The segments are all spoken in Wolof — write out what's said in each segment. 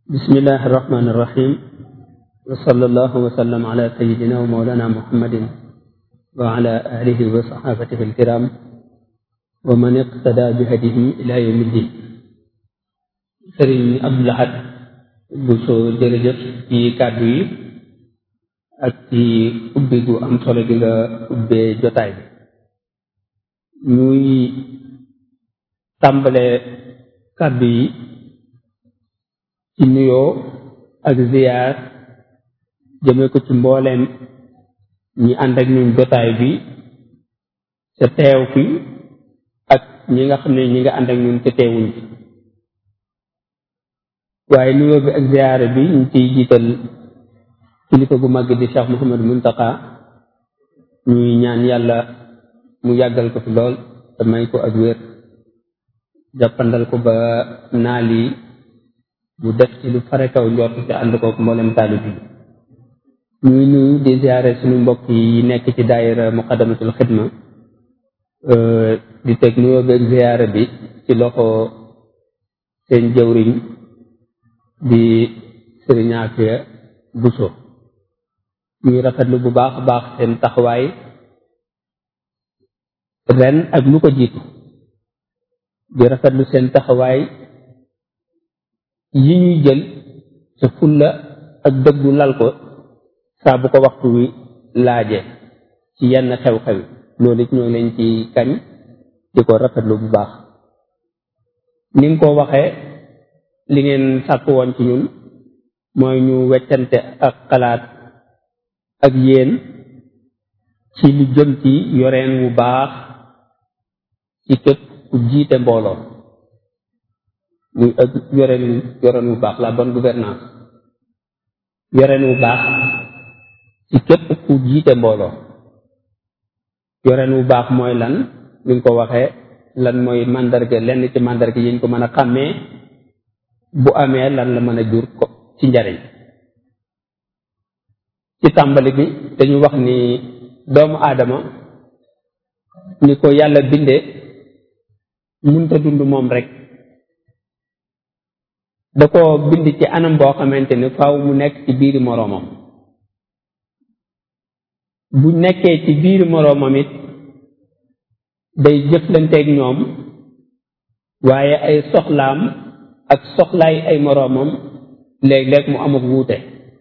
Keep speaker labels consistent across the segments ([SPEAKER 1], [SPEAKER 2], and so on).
[SPEAKER 1] bismillahi irrahmani irrahim wa sallallahu wa sallam ala sayidina wa mawlana muhammadin wa ala alihi wa sahabatihi alkiram wa man iqtada bi hadihi ila yawmi ddin sëriñ Abdou Lahad Bousso jërëjëf ci kàddu yi ak ci ubbi gu am solo gi nga ubbee jotaay bi ñuy tàmbale kàddu yi ci nuyoo ak ziyaar jëme ko ci mbooleem ñi ànd ak ñun jotaay bi ca teew fi ak ñi nga xam ne ñi nga ànd ak ñun ca teewuñ fi waaye nuyoo bi ak ziyaare bi ñu ciy jiital kilifa gu màgg di Cheikh Mouhamadou Mountakha ñuy ñaan yàlla mu yàggal ko fi lool te may ko ak wér jàppandal ko ba naal yi mu def ci lu fare kaw njort te ànd kook mboolem taalib yi ñuy nuyu di ziare suñu mbokk yi nekk ci daayira muqaddamatul xidma di teg nuyoo beeg ziare bi ci loxo seen jëwriñ di sëriñ Afia Bousso ñuy rafetlu bu baax a baax seen taxawaay ren ak lu ko jiitu di rafetlu seen taxawaay yi ñuy jël sa fulla ak dëggu lal ko saa bu ko waxtu wi laaje ci yenn xew-xew loolu it ñoo leen ci kañ di ko rafetlu bu baax ni nga ko waxee li ngeen sàkk woon ci ñun mooy ñu weccante ak xalaat ak yéen ci lu jëm ci yoreen wu baax ci képp ku jiite mbooloo muy ak yoreen yoreen wu baax la bonne gouvernance yoreen wu baax ci képp ku jiite mbooloo yoreen wu baax mooy lan ni nga ko waxee lan mooy màndarga lenn ci màndarga yi ñu ko mën a xàmmee bu amee lan la mën a jur ko ci njariñ ci tàmbali bi dañu wax ni doomu aadama ni ko yàlla bindee munta dund moom rek da ko bind ci anam boo xamante ni faaw mu nekk ci biiri moroomam bu nekkee ci biiri moroomam it day jëflanteeg ñoom waaye ay soxlaam ak soxlaay ay moroomam léeg-léeg mu am ak wuute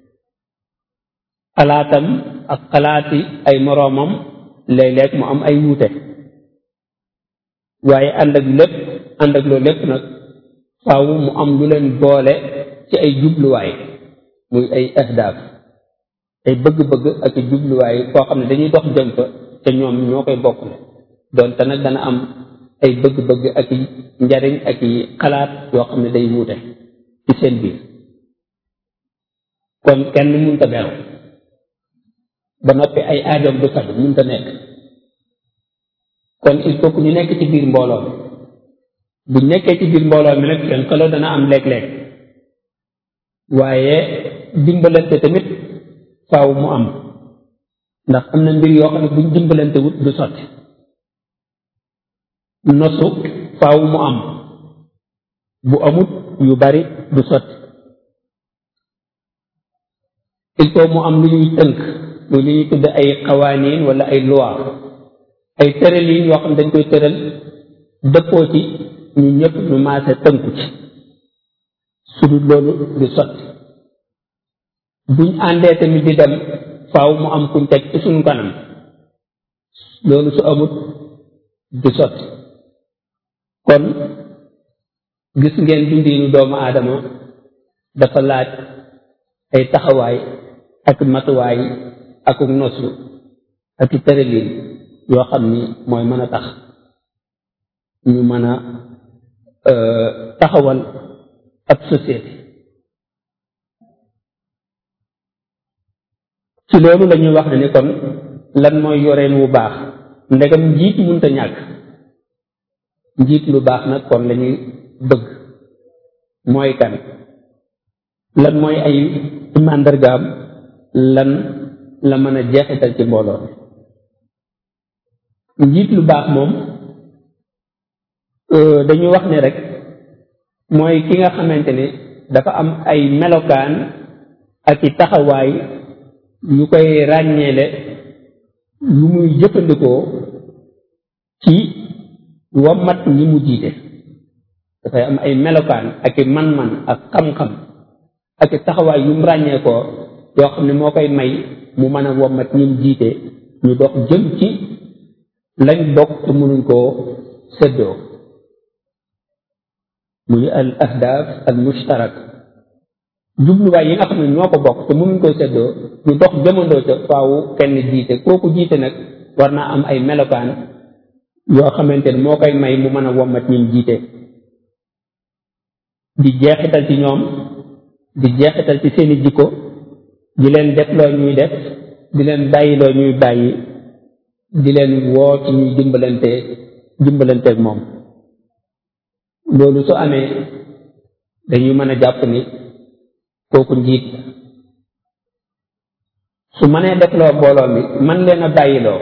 [SPEAKER 1] xalaatam ak xalaati ay moroomam léeg-léeg mu am ay wuute waaye ànd ak lépp ànd ak loolu lépp nag faaw mu am lu leen boole ci ay jubluwaay muy ay ahdaaf ay bëgg-bëgg ak i jubluwaay koo xam ne dañuy dox jëm fa te ñoom ñoo koy bokkle doonte nag dana am ay bëgg-bëgg ak i njariñ ak i xalaat yoo xam ne day wuute ci seen biir kon kenn mënta beew ba noppi ay aajoom du faj mënta nekk kon il faut que ñu nekk ci biir mbooloo mi bu nekkee ci biir mbooloo mi nag seen xeloo dana am léeg-léeg waaye dimbalante tamit faaw mu am ndax am na mbir yoo xam ne buñ dimbalante wut du sotti nosu faaw mu am bu amut yu bari du sotti il faut mu am lu ñuy tënk muy lu ñuy tudd ay xawaaniin wala ay loi ay tëraliin yoo xam ne dañ koy tëral dëppoo ci ñu ñëpp ñu maase tënku ci su dul loolu du sotti buñ àndee tamit di dem faaw mu am kuñ teg ci suñu kanam loolu su amut du sotti kon gis ngeen dundiinu doomu aadama dafa laaj ay taxawaay ak matuwaay ak nosu ak i tëraliin yoo xam ni mooy mën a tax ñu mën a taxawal ab société ci loolu la ñuy wax ne ni kon lan mooy yoreen wu baax ndegam njiit munta ñàkk njiit lu baax nag kon la ñuy bëgg mooy kan lan mooy ay màndargaam lan la mën a jeexital ci mbooloo njiit lu baax moom dañuy wax ne rek mooy ki nga xamante ni dafa am ay melokaan ak i taxawaay yu koy ràññeele yu muy jëfandikoo ci wommat ñi mu jiite dafay am ay melokaan ak i man-man ak xam-xam ak i taxawaay yu mu ràññee ko yoo xam ne moo koy may mu mën a wommat ñi mu jiite ñu dox jëm ci lañ bokk te mënuñ koo séddoo muy al ahdaaf al mushtarak jubluwaay yi nga xam ne ñoo ko bokk te mënuñ koo séddoo ñu dox jëmandoo ca faawu kenn jiite kooku jiite nag war naa am ay melokaan yoo xamante ne moo koy may mu mën a wommat ñi jiite di jeexital ci ñoom di jeexital ci seeni jikko di leen def loo ñuy def di leen bàyyi loo ñuy bàyyi di leen woo ci ñuy dimbalante dimbalanteeg moom loolu su amee dañuy mën a jàpp ni kooku njiit su mënee defloo mbooloo mi man leen a bàyyiloo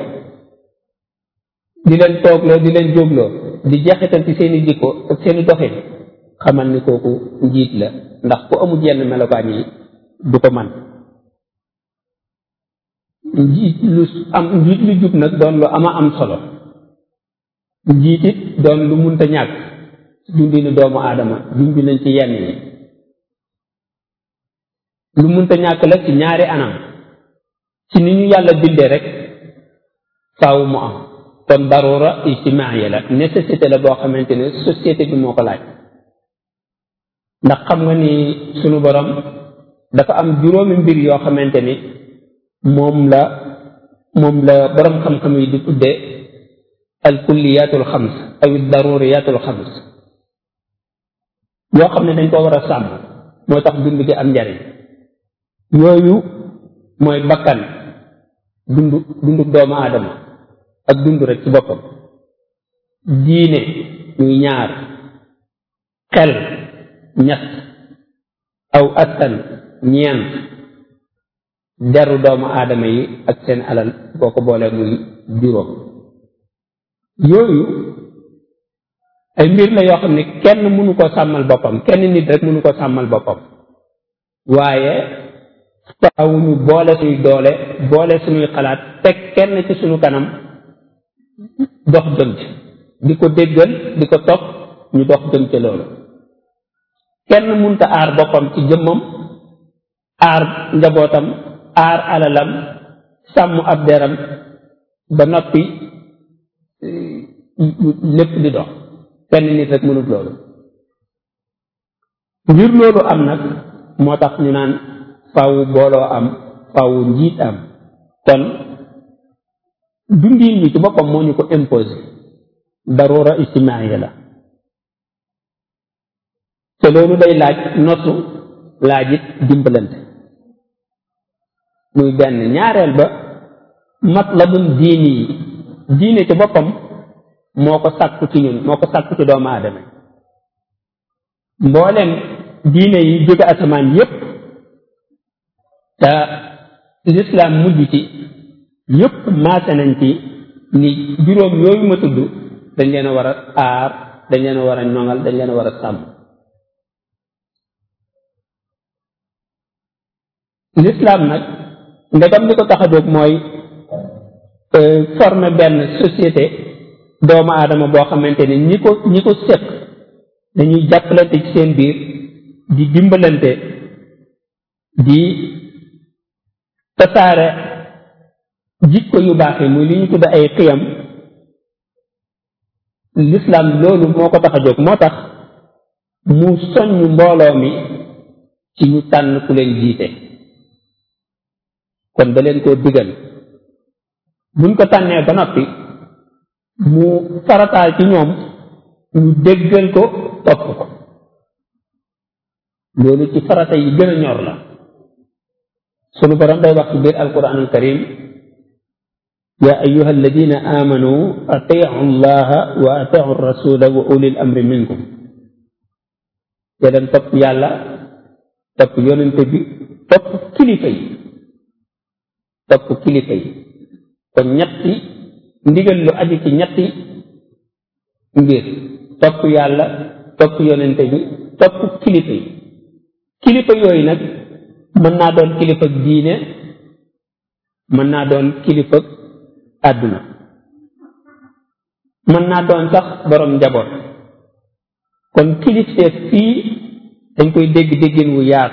[SPEAKER 1] di leen toogloo di leen jógloo di jeexital ci seeni jikko ak seeni doxin xamal ni kooku njiit la ndax ku amul yenn melokaan yi du ko man njiit lu am njiit lu jub nag doon lu ama am solo njiit it doon lu munta ñàkk dundinu doomu aadama junj nañ ci yenn yi lu munta ñàkk la ci ñaari anam ci ni ñu yàlla bindee rek faaw mu am kon darura ijtimaaya la nécessité la boo xamante ne société bi moo ko laaj ndax xam nga ni sunu borom dafa am juróomi mbir yoo xamante ni moom la moom la borom xam-xam yi di tudde al kulliyatul xams aw daruriyatul xams yoo xam ne dañ ko war a sàmm moo tax dund gi am njariñ yooyu mooy bakkan dund dundu doomu aadama ak dund rek ci boppam diine muy ñaar xel ñett aw askan ñeent deru doomu aadama yi ak seen alal boo ko boolee muy juróom yooyu ay mbir la yoo xam ne kenn mënu ko sàmmal boppam kenn nit rek mënu ko sàmmal boppam waaye faaw ñu boole suñuy doole boole suñuy xalaat teg kenn ci suñu kanam dox jëm ci di ko déggal di ko topp ñu dox jëm ci loolu kenn munta aar boppam ci jëmmam aar njabootam aar alalam sàmm ab deram ba noppi lépp di dox kenn nit rek mënut loolu ngir loolu am nag moo tax ñu naan faw booloo am faw njiit am kon dundiin bi ci boppam moo ñu ko imposé darura ijtimaaya la te loolu day laaj nosu laajit dimbalante muy benn ñaareel ba matlabun diini yi diine ci boppam moo ko sàkku ci ñun moo ko sàkku ci doomu aadama mboolem diine yi jóge asamaan yépp te lislaam mujj ci yépp maase nañ ci ni juróom yooyu ma tudd dañ leen a war a aar dañ leen a war a ñoŋal dañ leen a war a sàmm lislaam nag ndegam li ko tax a jóg mooy former benn société doomu aadama boo xamante ne ñi ko ñi ko séq dañuy jàppalante ci seen biir di dimbalante di tasaare jikko yu baax yi muy li ñu tudd ay xiyam lislaam loolu moo ko tax a jóg moo tax mu soññ mbooloo mi ci ñu tànn ku leen jiite kon da leen koo digal buñ ko tànnee ba noppi mu farataal ci ñoom ñu déggal ko topp ko loolu ci farata yi gën a ñor la sunu borom day wax ci biir alquran al karim ya ayuha alladina amanu atiu llaha wa atiu rasula wa ulil amri minkum te leen topp yàlla topp yonente bi topp kilifa yi topp kilifa yi kon ñetti ndigal lu aju ci ñetti mbir topp yàlla topp yonente bi topp kilifa yi kilifa yooyu nag mën naa doon kilifa diine mën naa doon kilifa àdduna mën naa doon sax borom njaboot kon kilifteef fii dañ koy dégg déggin wu yaatu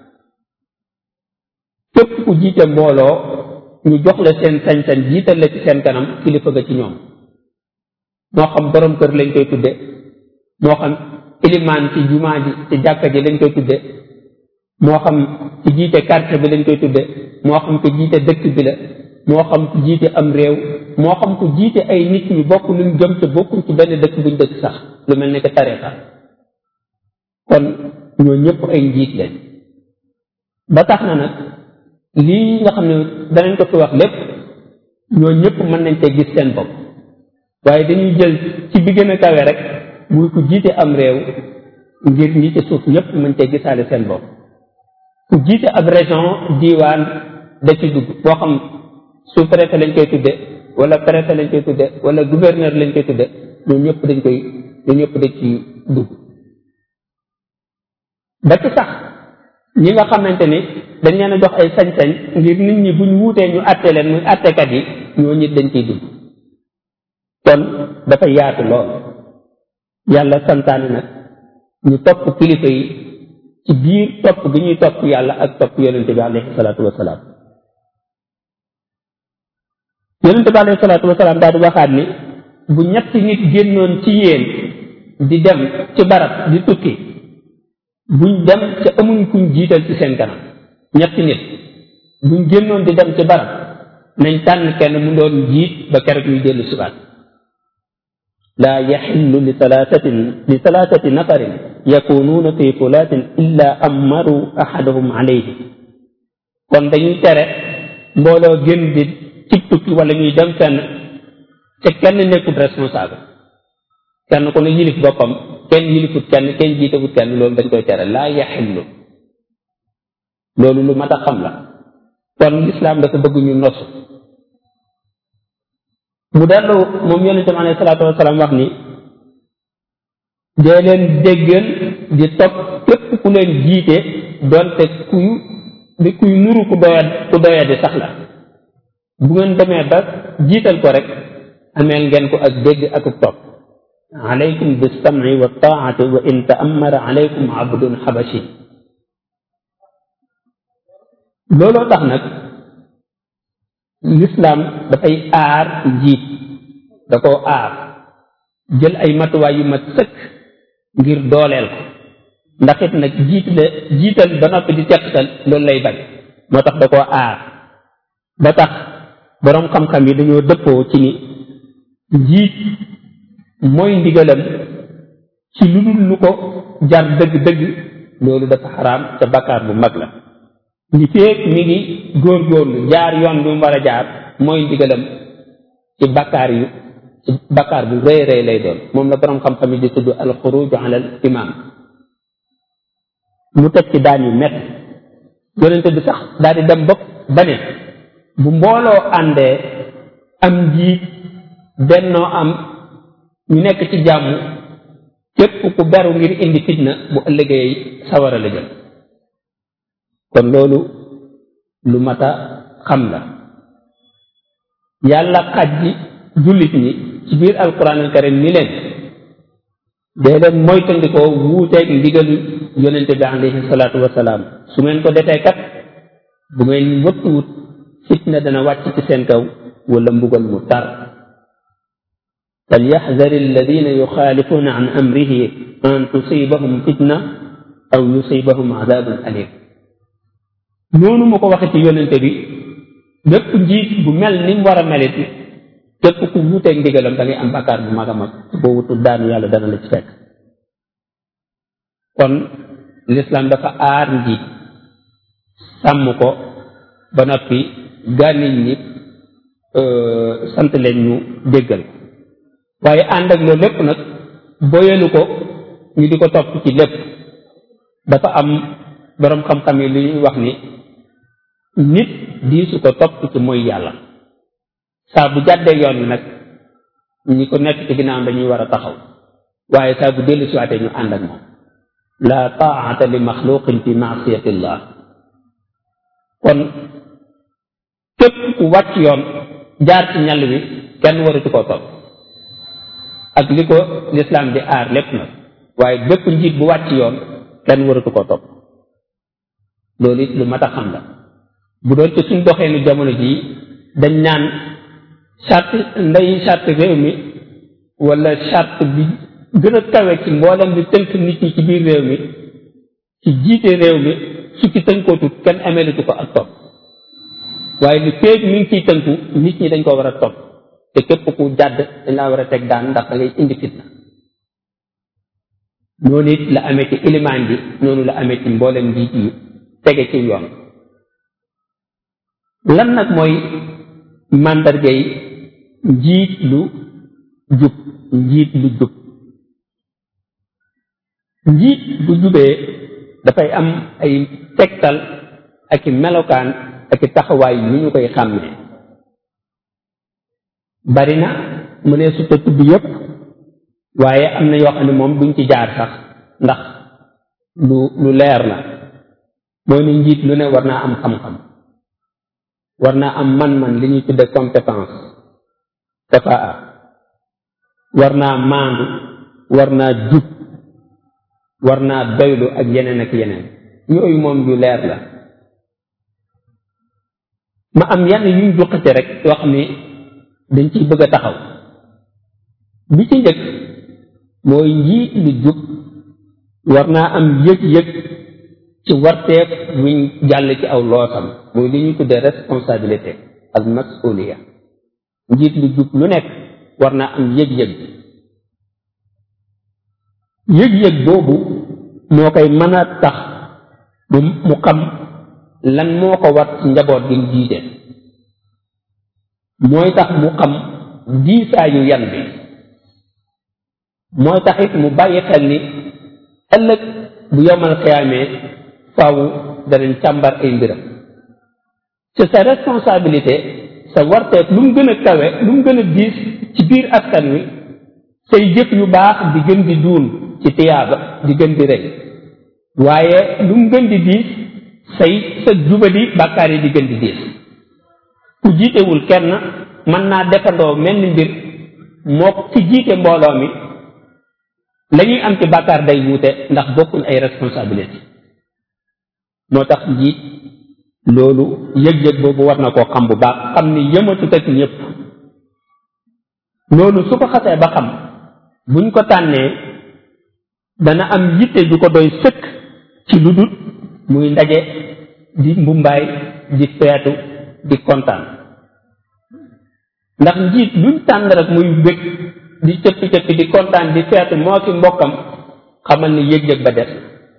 [SPEAKER 1] képp ku jiite mbooloo ñu jox la seen sañ-sañ jiital la ci seen kanam kilifa ga ci ñoom moo xam borom kër lañ koy tudde moo xam ilimaan ci jumaa ji ci jàkka ji lañ koy tudde moo xam ci jiite quartier bi lañ koy tudde moo xam ku jiite dëkk bi la moo xam ku jiite am réew moo xam ku jiite ay nit ñu bokk luñ gëm te bokkuñ ci benn dëkk buñ dëkk sax lu mel ne que tarixa kon ñoo ñëpp ay njiit leen ba tax na nag lii nga xam ne danañ ko fi wax lépp ñoo ñëpp mën nañ cee gis seen bopp waaye dañuy jël ci bi gën a kawe rek muy ku jiite am réew ngir ñi ci suuf ñëpp mën cee gisaale seen bopp ku jiite ab région diiwaan da ci dugg boo xam sous préfet lañ koy tudde wala préfet lañ koy tudde wala gouverneur lañ koy tudde ñoo ñëpp dañ koy ñoo ñëpp dañ ci dugg ba ci sax ñi nga xamante ni dañ leen a jox ay sañ-sañ ngir nit ñi buñ wuutee ñu àtte leen muy àttekat yi ñoo ñit dañ ciy dugg kon dafa yaatu lool yàlla santaane nag ñu topp kilifa yi ci biir topp gi ñuy topp yàlla ak topp yonente bi alayhi salaatu wasalaam yonente bi alayhi salaatu wasalaam daal di waxaat ni bu ñetti nit génnoon ci yéen di dem ci barab di tukki buñ dem ca amuñ kuñ jiital ci seen kanam ñetti nit buñ génnoon di dem ci barab nañ tànn kenn mu doon jiit ba keroog ñuy dellu sibaat laa yaxillu li talaatatin li talaatati nafarin yakunuuna fi fulaatin illa amaru ahadahum alayhi kon dañuy tere mbooloo génn di ci tukki wala ñuy dem fenn te kenn nekkul responsable kenn ku ne yilif boppam kenn yilifut kenn kenn jiitewut kenn loolu dañ koy tere laa yaxillu loolu lu mat a xam la kon lislaam dafa bëgg ñu nosu mu dellu moom yonente bi alayhi salaatu wasalaam wax ni dee leen déggal di topp képp ku leen jiite doonte kuy di kuy nuru ku doya ku doya di sax la bu ngeen demee ba jiital ko rek ameel ngeen ko ak dégg ak topp alaykum bisam'i wa taa'ati wa in ta'ammara alaykum abdun xabashi looloo tax nag lislaam dafay aar njiit da koo aar jël ay matuwaay yu mat sëkk ngir dooleel ko ndax it nag jiit la jiital ba noppi di teqtal loolu lay bañ moo tax da koo aar ba tax boroom xam-xam yi dañoo dëppoo ci ni njiit mooy ndigalam ci lu dul lu ko jar dëgg-dëgg loolu dafa xaraam ca bakkaar bu mag la li feek mi ngi góorgóorlu jaar yoon bi mu war a jaar mooy ndigalam ci bakkaar yu ci bakkaar bu rëy rëy lay doon moom la boroom xam-xam yi di tudd al xuruju ala al imam mu teg ci daan yu mett yonente bi sax daal di dem bopp ba ne bu mbooloo àndee am njiit bennoo am ñu nekk ci jàmm képp ku beru ngir indi fitna bu ëllëgee sawara la jëm kon loolu lu mat a xam la yàlla xaj ji jullit ñi ci biir alquran al karim ni leen dee leen moytandikoo wuuteeg ndigalu yonente bi alayhi salaatu wasalaam su ngeen ko defee kat bu ngeen wëttuwut fitna dana wàcc ci seen kaw wala mbugal mu tar falyaxdari alladina yuxaalifuna an amrihi an tusibahum fitna aw yusibahum adabun alim noonu mu ko waxe ci yonente bi bépp njiit bu mel ni mu war a melit képp ku wuuteeg ndigalam da ngay am bakkaar bu mag a mag boo wutul daanu yàlla dana la ci fekk kon lislaam dafa aar njiit sàmm ko ba noppi gànniñ ñi sant leen ñu déggal waaye ànd ak loolu lépp nag boyalu ko ñu di ko topp ci lépp dafa am boroom xam-xam yi li ñuy wax ni nit diisu ko topp ci mooy yàlla saa bu jàddee yoon wi nag ñi ko nekk ci ginnaaw dañuy war a taxaw waaye saa bu dellu siwaatee ñu ànd ak moom la taata li maxluqin fi maasiyatillah kon képp ku wàcc yoon jaar ci ñal wi kenn waratu koo topp ak li ko lislaam di aar lépp nag waaye bépp njiit bu wàcc yoon kenn waratu koo topp loolu it lu mat a xam la bu doon ci suñ doxeenu jamono jii dañ naan charte ndey charte réew mi wala charte bi gën a kawe ci mboolem di tënk nit ñi ci biir réew mi ci jiite réew mi su ci tënkootut kenn ameelitu ko ak topp waaye li féeg mi ngi ciy tënku nit ñi dañ ko war a topp te képp ku jàdd dañ laa war a teg daan ndax da ngay indi fitna noonu it la amee ci ilimaan bi noonu la amee ci mboolem njiit yi tege ci yoon lan nag mooy màndargay njiit lu jub njiit lu jub njiit bu jubee dafay am ay tegtal ak i melokaan ak i taxawaay yu ñu koy xàmmee bari na mu ne su tudd yépp waaye am na yoo xam ne moom duñ ci jaar sax ndax lu lu leer la mooy ni njiit lu ne war naa am xam-xam war naa am man-man li ñuy tudde compétence kafaa war naa maandu war naa jub war naa doylu ak yeneen ak yeneen yooyu moom yu leer la ma am yenn yuñ juqate rek yoo xam ni dañ ciy bëgg a taxaw bi ci njëkk mooy njiit lu jub war naa am yëg-yëg ci warteef wuñ jàll ci aw loosam mooy li ñuy tuddee responsabilité ak masuliya njiit lu jub lu nekk war naa am yëg-yëg yëg-yëg boobu moo koy mën a tax mu mu xam lan moo ko war ci njaboot gi mu jiite mooy tax mu xam diisaayu yan bi mooy tax it mu bàyyi xel ni ëllëg bu yomal xiyaamee faaw danañ càmbar ay mbiram ci sa responsabilité sa warteef lu mu gën a kawe lu mu gën a diis ci biir askan wi say jëf yu baax di gën di duun ci tiyaaba di gën di rëy waaye lu mu gën di diis say sa jubadi bàkkaar yi di gën di diis ku jiitewul kenn mën naa defandoo mel ni mbir moo ci jiite mbooloo mi la ñuy am ci bàkkaar day wuute ndax bokkuñ ay responsabilité moo tax njiit loolu yëg-yëg boobu war na koo xam bu baax xam ni yëmatut ak ñëpp loolu su ko xasee ba xam buñ ko tànnee dana am yitte ju ko doy sëkk ci lu dul muy ndaje di mbumbaay di feetu di kontaan ndax njiit luñ tànn rek muy bëgg di cëppi cëppi di kontaan di feetu moo ki mbokkam xamal ni yëg-yëg ba des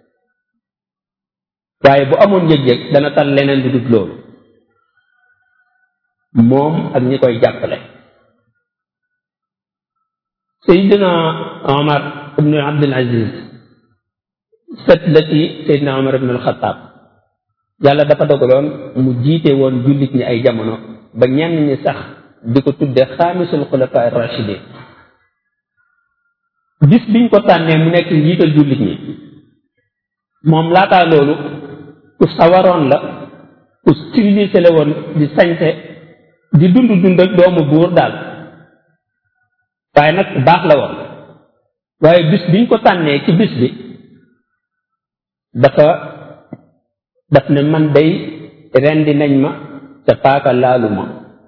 [SPEAKER 1] waaye bu amoon yëg-yëg dana tal leneen lu dul loolu moom ak ñi koy jàppale Seydina Omar ibnu Abdul Aziz sët la ci Seydina Omar ibnu Alxataab yàlla dafa dogaloon mu jiite woon jullit ñi ay jamono ba ñenn ñi sax di ko tudde xaamisul xulafa rachidin bis biñ ko tànnee mu nekk njiital jullit ñi moom laataa loolu ku sawaroon la ku civilisé la woon di sañse di dund dund ak doomu buur daal waaye nag baax la woon waaye bis biñ ko tànnee ci bis bi dafa daf ne man day rendi nañ ma ca paaka laalu ma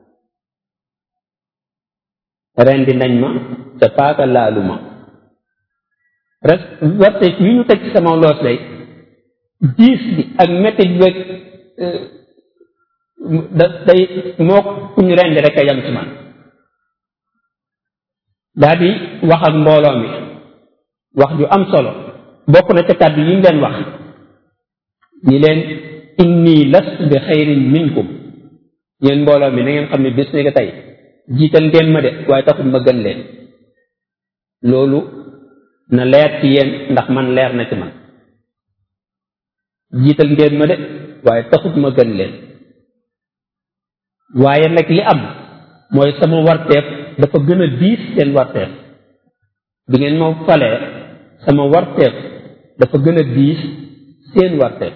[SPEAKER 1] rendi nañ ma ca paaka laalu ma res warte yi ñu teg ci sama loos day diis bi ak métti bi da day moo ku ñu rendi rek a yam ci man daa di wax ak mbooloo mi wax ju am solo bokk na ca kàddu yi mu leen wax ñi leen inni lastu bi xayrin minkum yéen mbooloo mi na ngeen xam ne bis ni ko tey jiital ngeen ma de waaye taxul ma gën leen loolu na leer ci yéen ndax man leer na ci man jiital ngeen ma de waaye taxut ma gën leen waaye nag li am mooy sama warteef dafa gën a diis seen warteef bi ngeen ma falee sama warteef dafa gën a diis seen warteef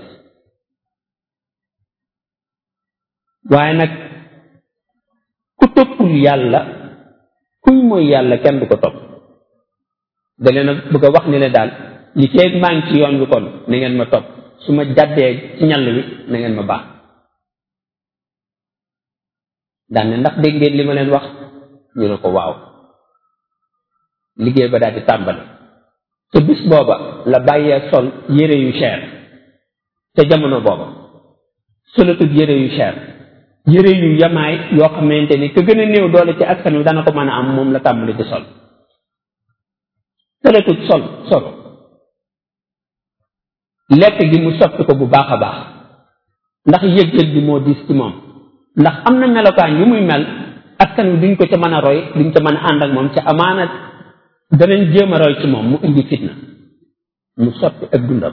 [SPEAKER 1] waaye nag ku toppul yàlla kuñ mooy yàlla kenn du ko topp da leen a bëgg a wax ni ne daal li feeg maa ngi ci yoon wi kon na ngeen ma topp su ma jàddee ci ñàll wi na ngeen ma baax daan ne ndax dégg ngeen li ma leen wax ñu ne ko waaw liggéey ba daal di tàmbali te bis booba la bàyyee sol yére yu cher te jamono booba solatul yére yu cher yére yu yamaay yoo xamante ni ka gën a néew doole ci askan wi dana ko mën a am moom la tàmbali di sol solatul sol sol lekk gi mu soppi ko bu baax a baax ndax yëg-yëg bi moo diis ci moom ndax am na melokaan yu muy mel askan wi duñ ko ca mën a roy duñ ca mën a ànd ak moom ca amaana danañ jéem a roy ci moom mu indi fitna mu soppi ak dundam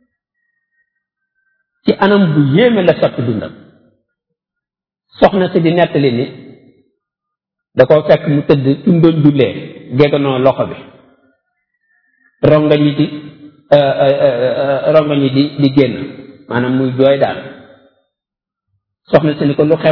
[SPEAKER 1] ci anam bu yéeme la soppi dundam soxna si di nettali ni da ko fekk mu tëdd fi mu doon jullee geganoo loxo bi rongañ yi di rongañ yi di di génn maanaam muy jooy daal soxna si ni ko lu xew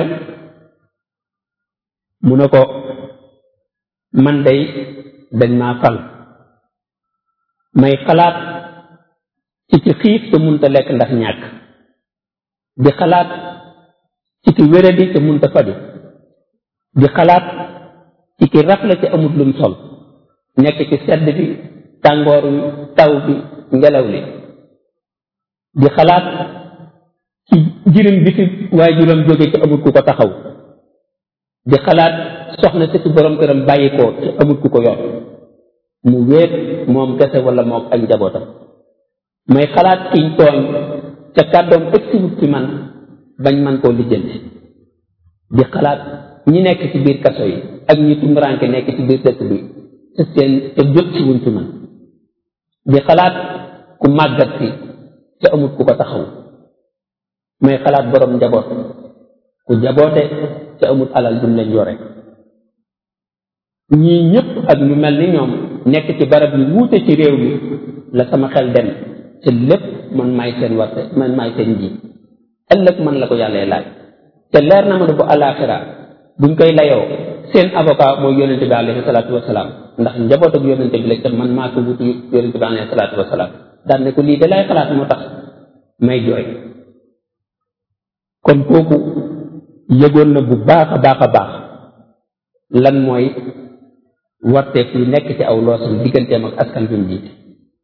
[SPEAKER 1] mu ne ko man day dañ maa fal may xalaat ci ci xiif te munta lekk ndax ñàkk di xalaat ci ki wéradi te munta faju di xalaat ci ki rafle te amut lum sol nekk ci sedd bi tàngoor wi taw bi ngelaw li di xalaat ci jirim bi fi waajuram jóge ci amut ku ko taxaw di xalaat soxna si ci borom këram bàyyi ko te amut ku ko yor mu wéet moom kese wala moom ak njabootam may xalaat kiñ tooñ ca kàddoom ëgsiwut ci man bañ man koo lijjanti di xalaat ñi nekk ci biir kaso yi ak ñi tumuraanke nekk ci biir dëkk bi te seen te jot ci wuñ ci man di xalaat ku màggat si te amut ku ko taxaw may xalaat borom njaboot ku jaboote te amut alal dum leen yore ñii ñëpp ak ñu mel ni ñoom nekk ci barab yu wuute ci réew mi la sama xel dem te lépp man maay seen warte man maay seen njiit ëllëg man la ko yàlla laaj te leer na ma ne bu alaxira buñ koy layoo seen avocat mooy yonente bi alayhi salaatu wasalaam ndax njaboot ak yonente bi la te man maa ko wutu yonente bi alayhi salaatu wasalaam daan ne ko lii da lay xalaat moo tax may jooy kon kooku yëgoon na bu baax a baax a baax lan mooy warteef yi nekk ci aw loosam digganteem ak askan bi mu jiite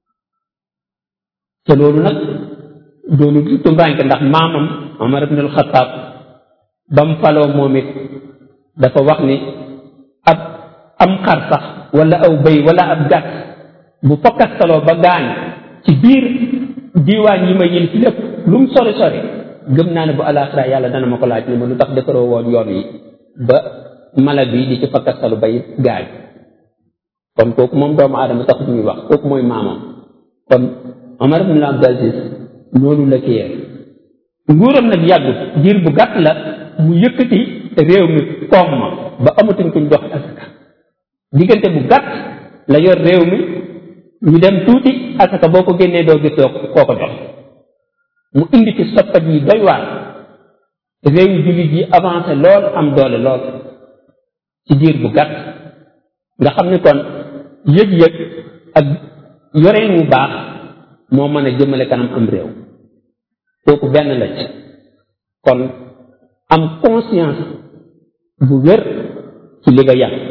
[SPEAKER 1] te loolu nag doonu du tumbaanke ndax maamam Omar ibn al-Khattab ba mu faloo moom it dafa wax ni ab am xar sax wala aw bëy wala ab gàtt bu fokkastaloo ba gaañ ci biir diiwaan yi ma yil ci lépp lu mu sori sori gëm naa ne bu alaxira yàlla dana ma ko laaj ni ma lu tax defaroo woon yoon yi ba mala bi di ci fakkastalu bay gaañ kon kooku moom doomu aadama taxut ñuy wax kooku mooy maamam kon Omar ibn Abdul Aziz noonu la kiyee nguuram nag yàggut diir bu gàtt la mu yëkkati réew mi koom ma ba amatuñ kuñ jox asaka diggante bu gàtt la yor réew mi ñu dem tuuti asaka boo ko génnee doo gis doo koo ko jox mu indi ci soppat yi doy waar réew yi jullit yi avancé lool am doole lool ci diir bu gàtt nga xam ni kon yëg-yëg ak yoreen wu baax moo mën a jëmale kanam am réew kooku benn la ci kon am conscience bu wér ci li nga yàq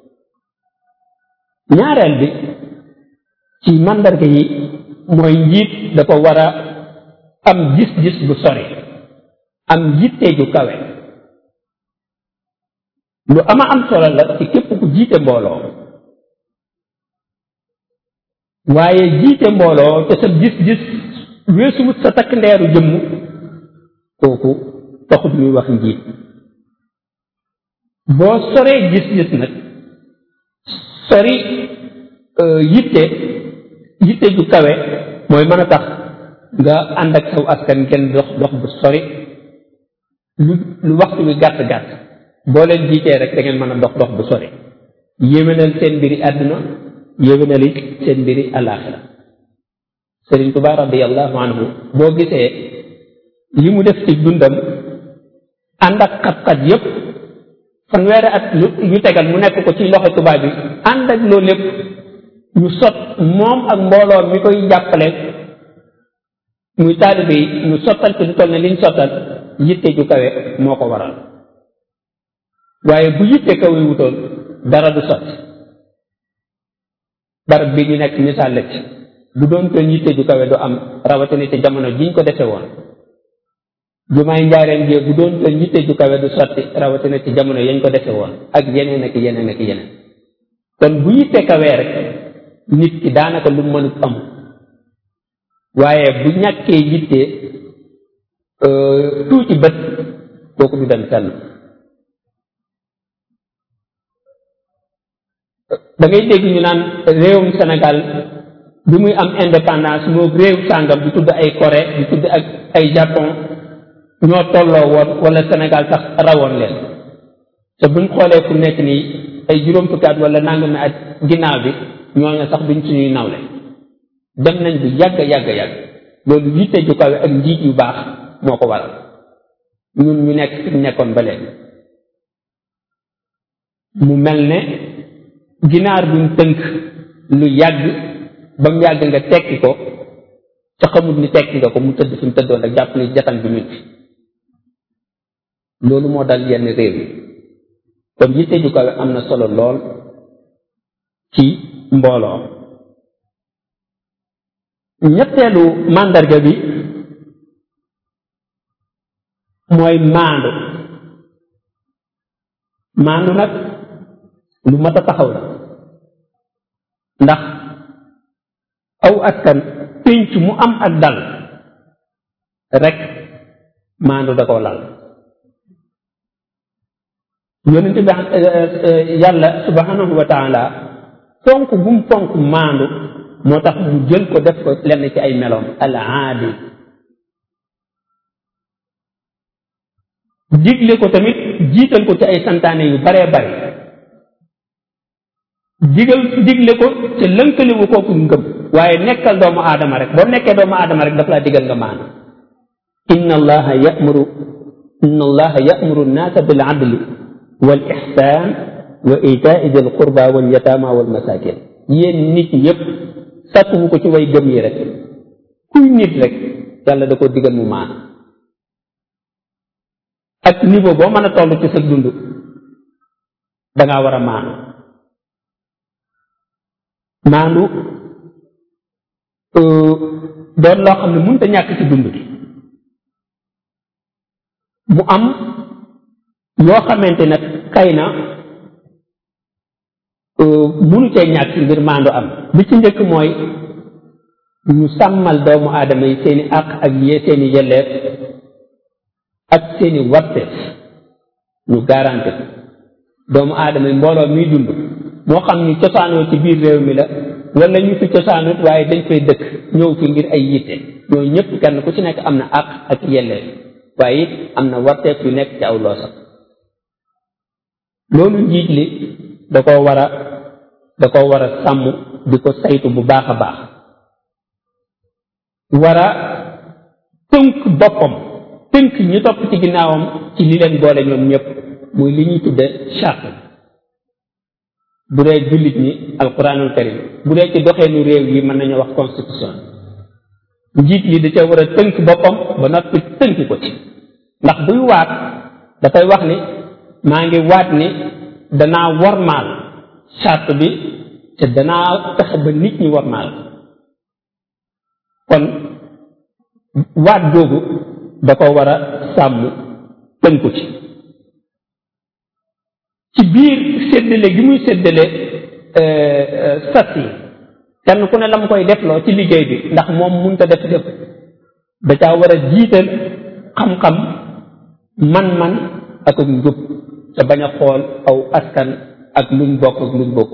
[SPEAKER 1] ñaareel bi ci màndarga yi mooy njiit dafa war a am gis-gis bu sori am yitte ju kawe lu ama am solo la ci képp ku jiite mbooloo waaye jiite mbooloo te sa gis-gis weesuwut sa takk ndeeru jëmm kooku taxut ñuy wax njiit boo soree gis-gis nag sori yitte yitte ju kawe mooy mën a tax nga ànd ak saw askan ngeen dox dox bu sori lu lu waxtu wi gàtt gàtt boo leen jiitee rek da ngeen mën a dox dox bu sori yéwénal seen mbiri àdduna yéwénal it seen mbiri àllaaxira Sëriñ Tuubaa radiyallahu anhu boo gisee li mu def ci dundam ànd ak xat-xat yépp fanweeri at yu tegal mu nekk ko ci loxo tubaab bi ànd ak loolu lépp ñu sot moom ak mbooloo mi koy jàppale muy taalibe yi ñu sottal ci lu toll ne liñ sottal yitte ju kawe moo ko waral waaye bu yitte kawe wutoon dara du sotti barab bi ñu nekk misaal la ci bu doon toon yitte ju kawe du am rawatina ci jamono jiñ ko defe woon jumaay njaareen gi bu doon toon yitte ju kawe du sotti rawatina ci jamono yañ ko defe woon ak yeneen ak yeneen ak yeneen kon bu yitte kawee rek nit ki daanaka lu mënut am waaye bu ñàkkee yitte tuuti bët kooku du dem fenn da ngay dégg ñu naan réewum Sénégal bi muy am indépendance moo réew sàngam di tudd ay Corée di tudd ak ay Japon ñoo tolloo woon wala Sénégal sax rawoon leen te buñ xoolee fu nekk nii ay juróom fukki at wala nangami at ginnaaw bi ñooñu sax duñ suñuy nawle dem nañ bu yàgg yàgg yàgg loolu yitte ju kawe ak njiit yu baax moo ko waral ñun ñu nekk fi nekkoon ba léegi mu mel ne ginaar buñ tënk lu yàgg ba mu yàgg nga tekki ko ca xamut ni tekki nga ko mu tëdd fi mu tëddoon rek jàpp ni jatan bi ñu fi loolu moo dal yenn réew yi kon yitte ju kawe am na solo lool ci mbooloo ñetteelu màndarga bi mooy maandu maandu nag lu mat a taxaw la ndax aw askan pénc mu am ak dal rek maandu da koo lal yonent bi yàlla subhanahu wa taala fonk bu mu fonk maandu moo tax mu jël ko def ko lenn ci ay meloom al aadil digle ko tamit jiital ko ci ay santaane yu baree bare digal digle ko te lënkaliwu kooku ngëm waaye nekkal doomu aadama rek boo nekkee doomu aadama rek daf laa digal nga maandu inna allaha yamuru inna allaha yamuru nnaasa bil adli wal ixsaan wa itaai dil qurba wal yataama wal masakin yéen nit ñi yépp sàkkuwu ko ci way gëm yi rek kuy nit rek yàlla da ko digal mu maandu ak niveau boo mën a toll ci sa dund dangaa war a maandu maandu doon loo xam ne mënut a ñàkk ci dund gi mu am yoo xamante nag kay na munu cee ñàkk ngir maandu am bi ci njëkk mooy ñu sàmmal doomu aadama yi seeni àq ak yee seeni yelleef ak seeni warteef ñu garanti doomu aadama yi mbooloo miy dund moo xam ni cosaanoo ci biir réew mi la wala ñu fi cosaanut waaye dañ fay dëkk ñëw fi ngir ay yitte ñoo ñëpp kenn ku ci nekk am na àq ak yelleef waaye it am na warteef yu nekk ci aw loosam loolu njiit li da koo war a da koo war a sàmm di ko saytu bu baax a baax war a tënk boppam tënk ñi topp ci ginnaawam ci li leen boole ñoom ñëpp muy li ñuy tudde charte bu dee jullit ñi alquranul karim bu dee ci doxeenu réew yi mën nañu wax constitution njiit li da ca war a tënk boppam ba noppi tënk ko ci ndax buy waat dafay wax ni maa ngi waat ni danaa wormaal charte bi te danaa fexe ba nit ñi wormaal kon waat googu da ko war a sàmm tënku ci ci biir séddale gi muy séddale sas yi kenn ku ne la mu koy defloo ci liggéey bi ndax moom mënut a def lépp da caa war a jiital xam-xam man-man ak ak njub te bañ a xool aw askan ak luñ bokk ak luñ bokk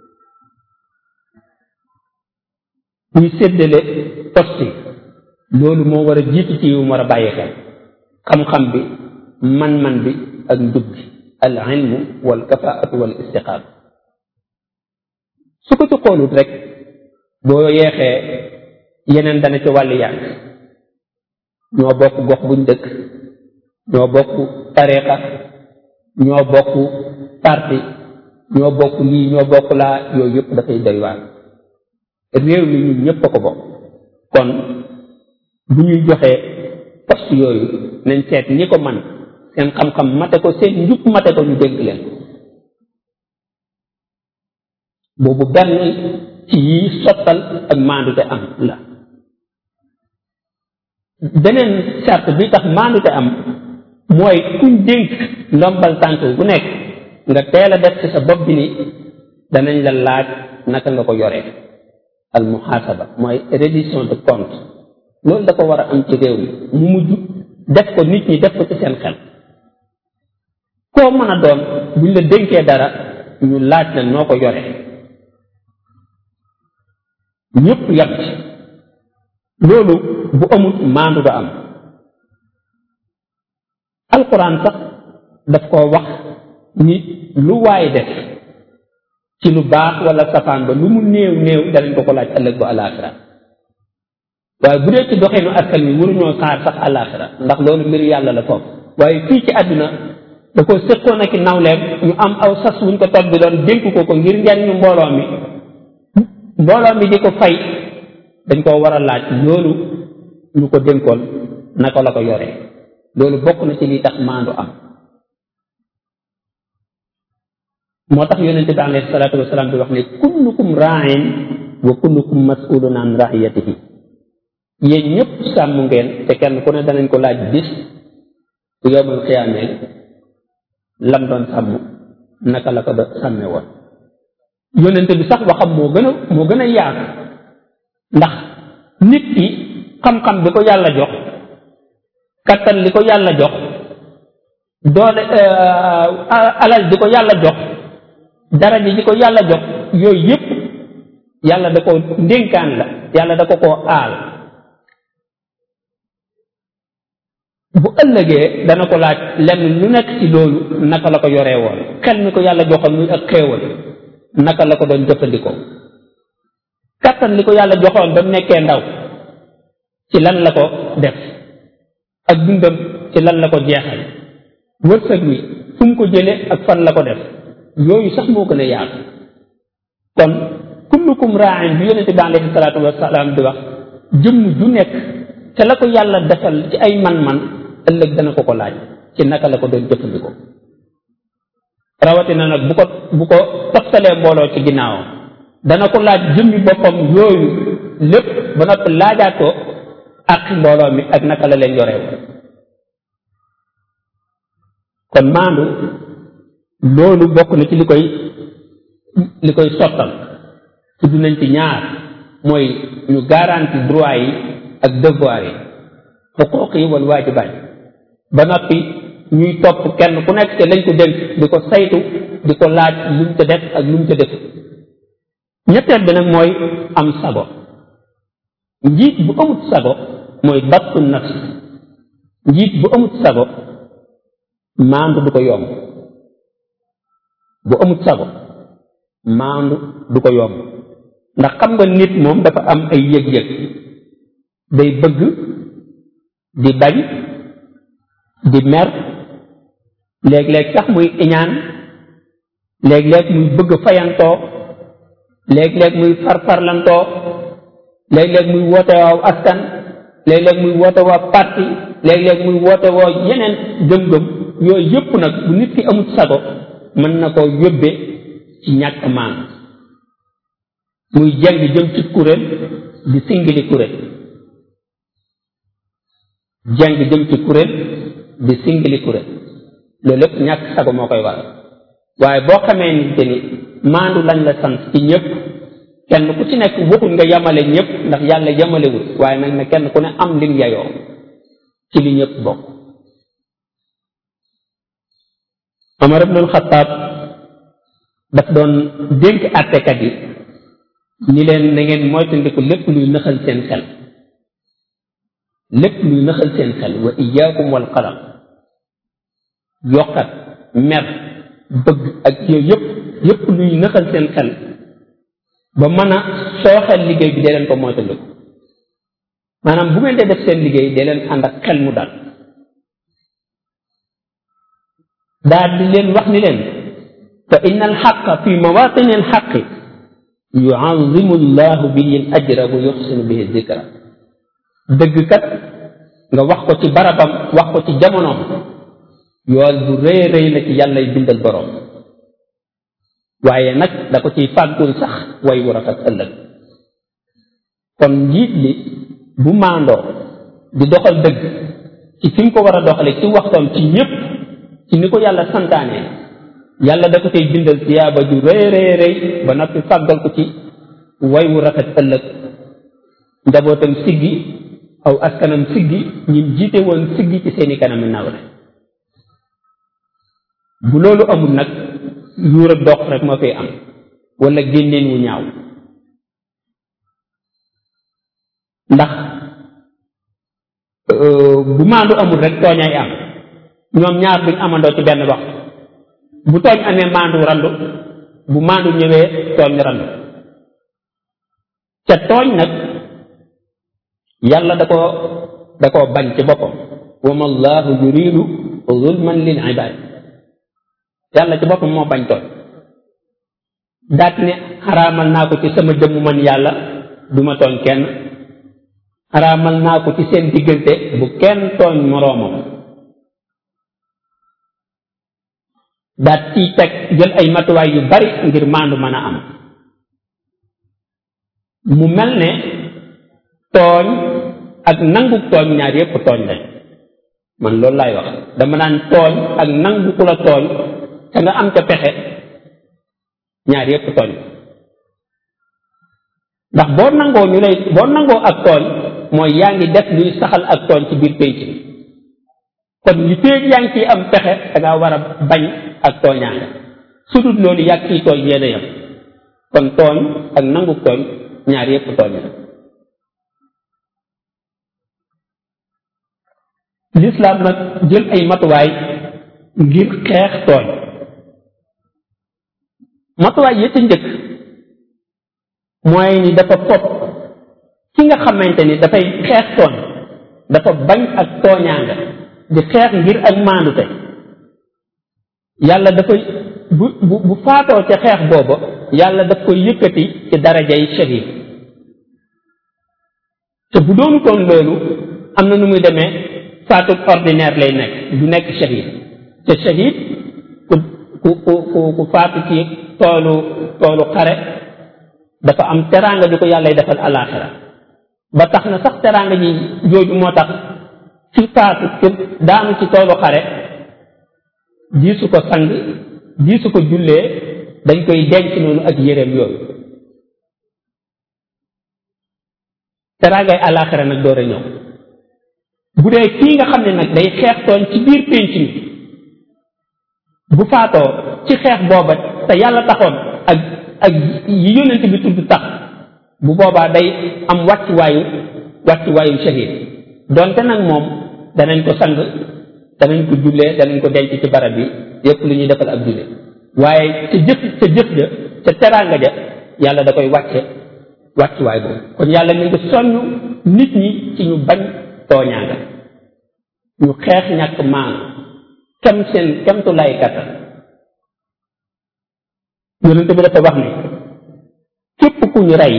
[SPEAKER 1] muy séddale poste loolu moo war a jiitu ci yu war a bàyyi xel xam-xam bi man-man bi ak njub bi al ilmu wal kafaatu wal istiqaam su ko ci xoolut rek boo yeexee yeneen dana ci wàllu yàgg ñoo bokk gox buñ dëkk ñoo bokk tariqa ñoo bokk parti ñoo bokk lii ñoo bokk laa yooyu yëpp dafay doy waar réew mi ñun ñëpp a ko bokk kon bu ñuy joxee poste yooyu nañ seet ñi ko man seen xam-xam mate ko seen njub mate ko ñu dénk leen boobu benn ci yi sottal ak maandute am la beneen charte bi tax maandute am mooy kuñ dénk ndombal tànk bu nekk nga teel a def ci sa bopp bi ni danañ la laaj naka nga ko yoree al muhasaba mooy reddition de compte loolu dafa war a am ci réew mi mu mujj def ko nit ñi def ko ci seen xel koo mën a doon buñ la dénkee dara ñu laaj la noo ko yoree ñëpp yam ci loolu bu amul maandu ba am alquran sax daf koo wax ni lu waay def ci lu baax wala safaan ba lu mu néew néew danañ ko ko laaj ëllëg bu alaxira waaye bu dee ci doxeenu askan wi waruñoo xaar sax alaxira ndax loolu mbir yàlla la foofu waaye fii ci àdduna da ko séqoon ak nawleem ñu am aw sas wuñ ko tog bi doon dénk ko ko ngir njariñu mbooloo mi mbooloo mi di ko fay dañ koo war a laaj loolu ñu ko dénkoon naka la ko yoree loolu bokk na ci li tax maandu am moo tax yonente bi alayhi salaatu wasalaam di wax ne kullukum raain wa kullukum masulun an raiyatihi yéen ñëpp sàmm ngeen te kenn ku ne danañ ko laaj bis bu yowmal xiyaamee lam doon sàmm naka la ko doon sàmme woon yonente bi sax waxam moo gën a moo gën a yaatu ndax nit ki xam-xam bi ko yàlla jox kattan li ko yàlla jox doole alal di ko yàlla jox daraja ji ko yàlla jox yooyu yëpp yàlla da ko ndénkaan la yàlla da ko koo aal bu ëllëgee dana ko laaj lenn lu nekk ci loolu naka la ko yoree woon xel mi ko yàlla joxoon muy ak xéewal naka la ko doon jëfandikoo kattan li ko yàlla joxoon ba mu nekkee ndaw ci lan la ko def ak dundam ci lan la ko jeexal wërsëg wi fu mu ko jële ak fan la ko def yooyu sax moo gën a yaatu kon kullukum raain bi yonente bi alayhi salaatu wasalaam di wax jëmm ju nekk te la ko yàlla defal ci ay man-man ëllëg dana ko ko laaj ci naka la ko doon jëfandikoo rawatina nag bu ko bu ko toftalee mbooloo ci ginnaawam dana ko laaj jëmmi boppam yooyu lépp ba noppi laajaat ko ak mbooloo mi ak naka la leen yoreew kon maandu loolu bokk na ci li koy li koy sottal tudd nañ ci ñaar mooy ñu garanti droit yi ak devoir yi xuquuq yi wal waajibaat ba noppi ñuy topp kenn ku nekk te lañ ko dénk di ko saytu di ko laaj lu mu ca def ak lu mu ca def ñetteel bi nag mooy am sago njiit bu amut sago mooy battu nafs njiit bu amut sago maandu du ko yomb bu amut sago maandu du ko yomb ndax xam nga nit moom dafa am ay yëg-yëg day bëgg di bañ di mer léeg-léeg sax muy iñaan léeg-léeg muy bëgg fayantoo léeg-léeg muy farfarlantoo léeg-léeg muy woote waaw askan léeg-léeg muy woote waa parti léeg-léeg muy woote woo yeneen gëm-gëm yooyu yëpp nag bu nit ki amut sago mën na koo yóbbe ci ñàkk maan muy jeng jëm ci kuréel di singili kuréel jeng jëm ci kuréel di singili kuréel loolu lépp ñàkk sago moo koy waral waaye boo xamee ni te ni maandu lañ la sant ci ñëpp kenn ku ci nekk waxul nga yamale ñëpp ndax yàlla yamalewul waaye nag ne kenn ku ne am lim yayoo ci li ñëpp bokk Omar ibnul Xattaab daf doon dénk àttekat yi ni leen na ngeen moytandiku lépp luy nëxal seen xel lépp luy nëxal seen xel wa iyaakum wal qalam yokkat mer bëgg ak yooyu yëpp yëpp luy nëxal seen xel ba mën a sooxal liggéey bi dee leen ko moytandiku maanaam bu ngeen dee def seen liggéey dee leen ànd ak xel mu dal daal di leen wax ni leen fa inna alxaqa fi mawatini alxaqi yuazimu llahu bihi al ajra wa yuxsinu bihi zikra dëgg kat nga wax ko ci barabam wax ko ci jamonoom yool bu rëy rëy la ci yàllay bindal boroom waaye nag da ko ciy fàggul sax way wu rafet ëllëg kon njiit li bu maandoo di doxal dëgg ci fi mu ko war a doxale ci waxtoom ci ñépp ci ni ko yàlla santaane yàlla da ko cay bindal tiyaaba ju rëy rëy rëy ba noppi fàggal ko ci way wu rafet ëllëg njabootam siggi aw askanam siggi ñim jiite woon siggi ci seeni kanami nawle bu loolu amul nag yuur ak dox rek moo fay am wala génneen wu ñaaw ndax bu maandu amul rek tooñay am ñoom ñaar duñ amandoo ci benn waxtu bu tooñ amee maandu randu bu maandu ñëwee tooñ randu ca tooñ nag yàlla da koo da koo bañ ci boppam wa ma allahu yuridu zulman lil ibad yàlla ci boppam moo bañ tooñ daat ne xaraamal naa ko ci sama jëmm man yàlla duma tooñ kenn xaraamal naa ko ci seen diggante bu kenn tooñ moroomam daat ciy teg jël ay matuwaay yu bari ngir maandu mën a am mu mel ne tooñ ak nangu tooñ ñaar yépp tooñ lañ man loolu laay wax dama naan tooñ ak nangu ku la tooñ te nga am ca pexe ñaar yépp tooñ ndax boo nangoo ñu lay boo nangoo ak tooñ mooy yaa ngi def luy saxal ak tooñ ci biir pénc bi kon li féeg yaa ngi ciy am pexe da ngaa war a bañ ak tooñaanga su dul loolu yàgg ciy tooñ yéen a yem kon tooñ ak nangu tooñ ñaar yépp tooñ la lislaam nag jël ay matuwaay ngir xeex tooñ matuwaay ya ca njëkk mooy ni dafa fopp ki nga xamante ni dafay xeex tooñ dafa bañ ak tooñaanga di xeex ngir ak maandute yàlla dafay bu bu bu faatoo ca xeex booba yàlla daf koy yëkkati ci darajay shahid te bu doonu toon loolu am na nu muy demee faatu ordinaire lay nekk du nekk shahid te shahid ku ku ku ku faatu ci toolu toolu xare dafa am teraanga ju ko yàllay defal alaaxira ba tax na sax teraanga ji jooju moo tax ci faatu ci daanu ci toolu xare diisu ko sang diisu ko jullee dañ koy denc noonu ak yéreem yooyu teraangay alaaxira nag door a ñëw bu dee kii nga xam ne nag day xeex tooñ ci biir pénc mi bu faatoo ci xeex booba te yàlla taxoon ak ak yi yónnent bi tudd tax bu boobaa day am wàccuwaayu wàccuwaayu shahid donte nag moom danañ ko sang danañ ko jullee danañ ko denc ci barab bi yépp lu ñuy defal ab jullee waaye ca jëf ca jëf ja ca teraanga ja yàlla da koy wàcce wàccuwaay boobu kon yàlla mi ngi soññ nit ñi ci ñu bañ tooñaanga ñu xeex ñàkk maan kem seen kemtu lay kattan yonent bi dafa wax ni képp ku ñu rey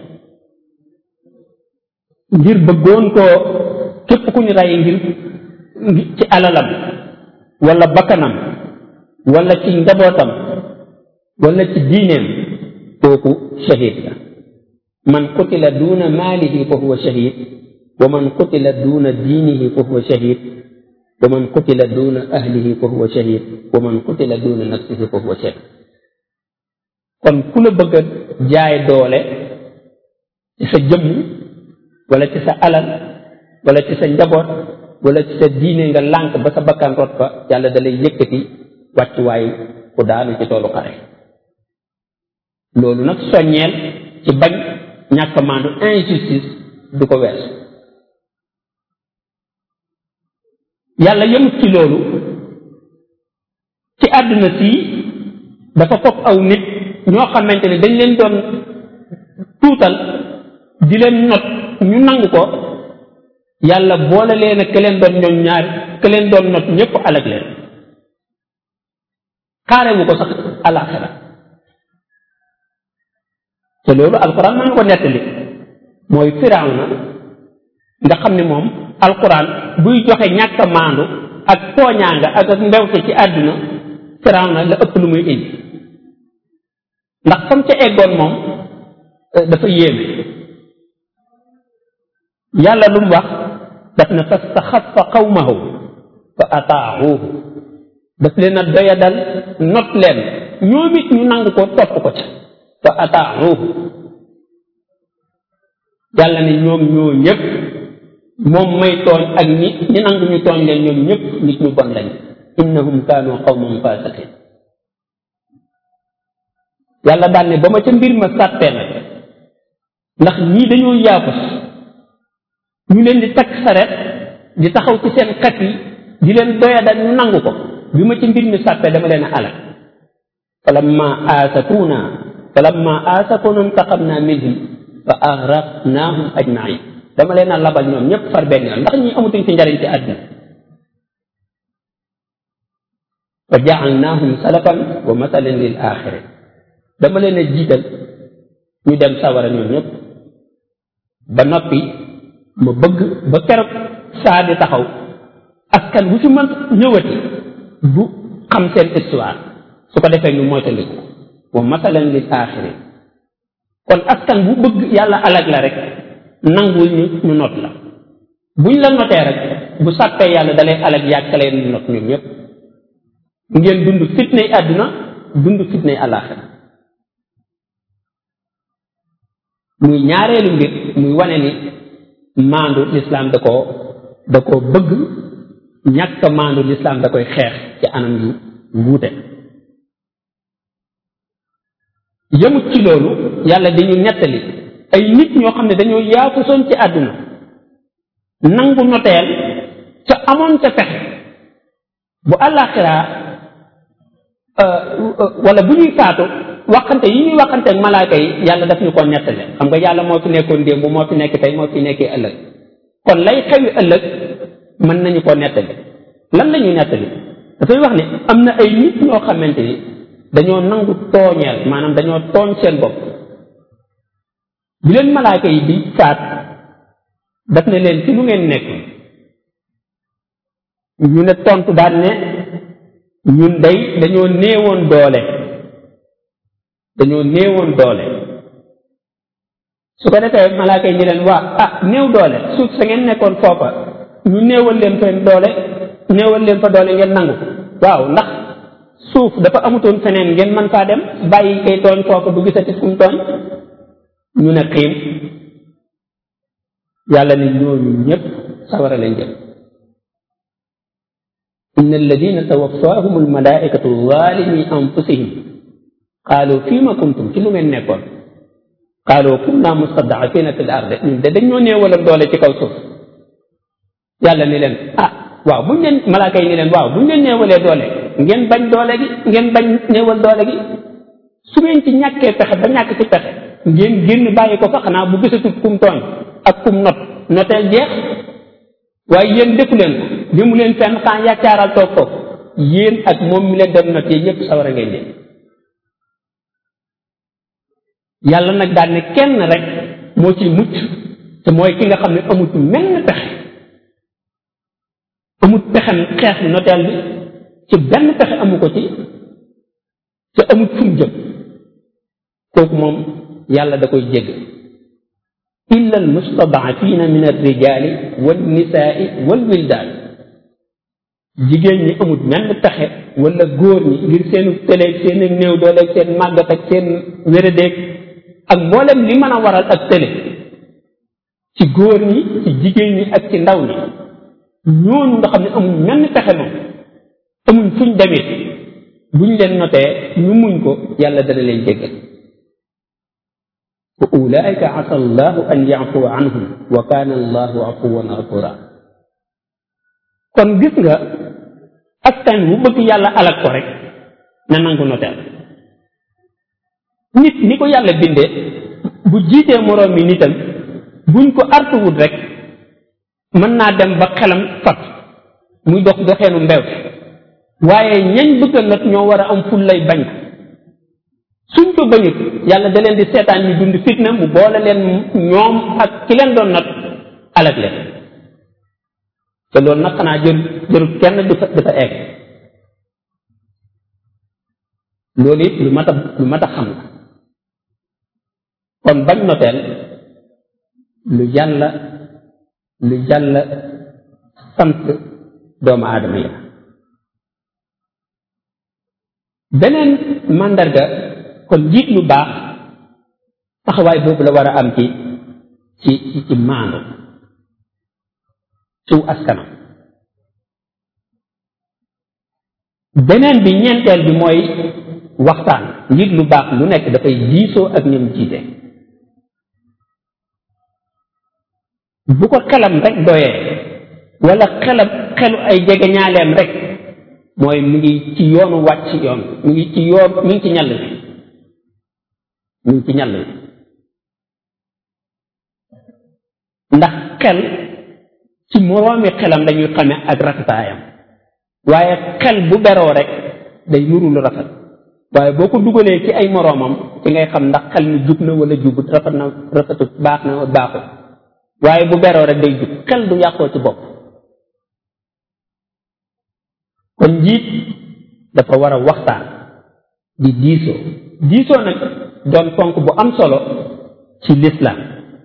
[SPEAKER 1] ngir bëggoon koo képp ku ñu rey ngir ci alalam wala bakkanam wala ci njabootam wala ci diineem kooku shahid la man qutila duna maalihi fa huwa shahid wa man qutila duna diinihi fa huwa shahid wa man qutila duna ahlihi fa huwa shahid wa man qutila duna nafsihi fa huwa shahid kon ku la bëgg a jaay doole ci sa jëmm wala ci sa alal wala ci sa njaboot wala ci sa diine nga lànk ba sa bakkan rot fa yàlla da lay yëkkati wàccuwaay ku daanu ci toolu xare loolu nag soññeel ci bañ ñàkk maandu injustice du ko weesu yàlla yemut ci loolu ci àdduna si dafa fopp aw nit ñoo xamante ne dañ leen doon tuutal di leen not ñu nangu ko yàlla boole leen ak ke leen doon ñoom ñaar ke leen doon not ñépp alag leen xaare wu ko sax alaxira te loolu alquran mën na ko nettali mooy firawna nga xam ne moom alquran buy joxe ñàkk a maandu ak tooñaanga ak ak mbewte ci àdduna firawna la ëpp lu muy indi ndax fam ca eggoon moom dafa yéeme yàlla lu mu wax daf ne fastaxafa qawmahu fa ataahuhu daf leen a doyadal not leen ñoom it ñu nangu ko topp ko ca fa ataahuhu yàlla ne ñoom ñoo ñëpp moom may tooñ ak ñi ñi nangu ñu tooñ leen ñoom ñëpp nit ñu bon lañ innahum kaanu qawman fasiqin yàlla daan ne ba ma ca mbir ma sàttee nag ndax ñii dañoo yaafus ñu leen di takk saret di taxaw ci seen xet yi di leen doyadal ñu nangu ko bi ma ci mbir mi sàppee dama leen a alal falamma aasafuna falamma aasafuna intaqamna minhum fa agraqnahum ajmain dama leen a labal ñoom ñëpp far benn yoon ndax ñi amatuñ ci njariñ ci àdduna fa jaalnahum salafan wa masalan lil axirin dama leen a jiital ñu dem sawara ñoom ñëpp ba noppi ma bëgg ba keroog saa di taxaw askan bu ci mën ñëwati bu xam seen histoire su ko defee ñu moytandiku wa masalan lil axirin kon askan bu bëgg yàlla alag la rek nangul ñu ñu not la buñ la notee rek bu sàppee yàlla dalay alag yàkkalee ñu not ñoom ñëpp ngeen dund fitnay àdduna dund fitnay àllaaxira muy ñaareelu mbir muy wane ni maandu lislaam da koo da koo bëgg ñàkk maandu lislaam da koy xeex ci anam yu wuute yëmut ci loolu yàlla dañu nettali ay nit ñoo xam ne dañoo yaafusoon ci àdduna nangu noteel ca amoon ca pexe bu àllaaxiraa wala bu ñuy faatu waxante yi ñuy waxante ak malaaka yi yàlla daf ñu ko nettali xam nga yàlla moo fi nekkoon démb moo fi nekk tey moo fi nekkee ëllëg kon lay xewi ëllëg mën nañu ko nettali lan la ñuy nettali dafay wax ne am na ay nit ñoo xamante ni dañoo nangu tooñeel maanaam dañoo tooñ seen bopp bi leen malaaka yi di faat daf ne leen ci lu ngeen nekk ñu ne tontu daan ne ñun day dañoo néewoon doole dañoo néewoon doole su ko defee malaaka yi ñu leen waa ah néew doole suuf sa ngeen nekkoon foofa ñu néewal leen fa doole néewal leen fa doole ngeen nangu waaw ndax suuf dafa amutoon feneen ngeen mën faa dem bàyyi kay tooñ foofa du gisati fu mu tooñ ñu ne xiim yàlla ne ñooñu ñëpp sawara leen jëm inna alladina tawaffahum almalaikatu zalimi anfusihim qaalu fima kuntum ci lu ngeen nekkoon qaalu kunna mustadafina fi l arde ñun de dañ ñoo néewaloon doole ci kaw suuf yàlla ni leen ah waaw buñ leen malaaka yi ni leen waaw buñ leen néewalee doole ngeen bañ doole gi ngeen bañ néewal doole gi su ngeen ci ñàkkee pexe ba ñàkk ci pexe ngeen génn bàyyi ko fa xanaa bu gisatut kum tooñ ak kum not noteel jeex waaye yéen defu leen ko li mu leen fenn xaa yaccaaral toog foofu yéen ak moom mi leen doon not yéen ñëpp sawara ngeen jëm yàlla nag daal ne kenn rek moo ciy mucc te mooy ki nga xam ne amut menn pexe amut pexem xeex noteel bi ci benn pexe amu ko ci te amut fu mu jëm kooku moom yàlla da koy jégg illa al mustadafina min alrijali wal nisaai wal wildaan jigéen ñi amut menn pexe wala góor ñi ngir seenu tëleeg seen néew dooleeg seen màggat ak seen wéradéeg ak mboolem li mën a waral ak tële ci góor ñi ci jigéen ñi ak ci ndaw ñi ñooñu nga xam ne amuñ menn pexe moom amuñ fuñ demee buñ leen notee ñu muñ ko yàlla dana leen jéggal wa ulaika asa allahu an yafuwa anhum wa kana allahu afuwan ghafura kon gis nga askan bu bëgg yàlla alak ko rek na nangu noteel nit ni ko yàlla bindee bu jiitee moroom mi nitam buñ ko artuwut rek mën naa dem ba xelam fat muy dox doxeenu mbewte waaye ñañ bëgg a not ñoo war a am ful lay bañ suñ ko bañut yàlla da leen di seetaan ñu dund fitna mu boole leen ñoom ak ki leen doon not alag leen te loolu nag xanaa jër jërul kenn du fa dafa egg loolu it lu mat a lu mat a xam la kon bañ noteel lu yàlla lu yàlla sant doomu aadama yi beneen màndarga kon njiit lu baax taxawaay boobu la war a am ci ci ci maandu ciw askanam beneen bi ñeenteel bi mooy waxtaan njiit lu baax lu nekk dafay diisoo ak ñoom jiite bu ko xelam rek doyee wala xelam xelu ay jege ñaaleem rek mooy mu ngi ci yoonu wàcc yoon mu ngi ci yoon mu ngi ci ñall bi mu ngi ci ñall bi ndax xel ci moroomi xelam dañuy xame ak rafetaayam waaye xel bu beroo rek day nuru lu rafet waaye boo ko dugalee ci ay moroomam ci ngay xam ndax xel mi jub na wala jubut rafet na rafetut baax na baaxut waaye bu beroo rek day jub xel du yàqoo ci bopp kon njiit dafa war a waxtaan di diisoo diisoo nag doon ponk bu am solo ci lislaam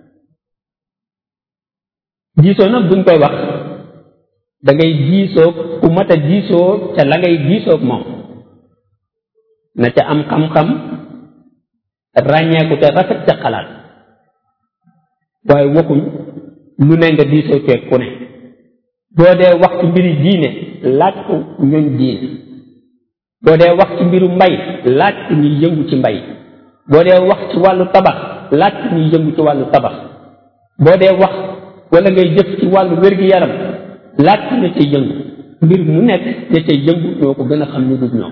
[SPEAKER 1] diisoo nag buñ koy wax da ngay diisoo ku mat a diisoo ca la ngay diisoog moom na ca am xam-xam ràññeeku te rafet ca xalaat waaye waxuñ lu ne nga diisoo ceeg ku ne boo dee wax ci mbiri diine laaj ko ñoñ diine boo dee wax ci mbiru mbay laaj ko ñuy yëngu ci mbay boo dee wax ci wàllu tabax laaj ko ñuy yëngu ci wàllu tabax boo dee wax wala ngay jëf ci wàllu wér-gi-yaram laaj ko ña cay yëngu mbir mu nekk ña cay yëngu ñoo ko gën a xam ñu dul ñoom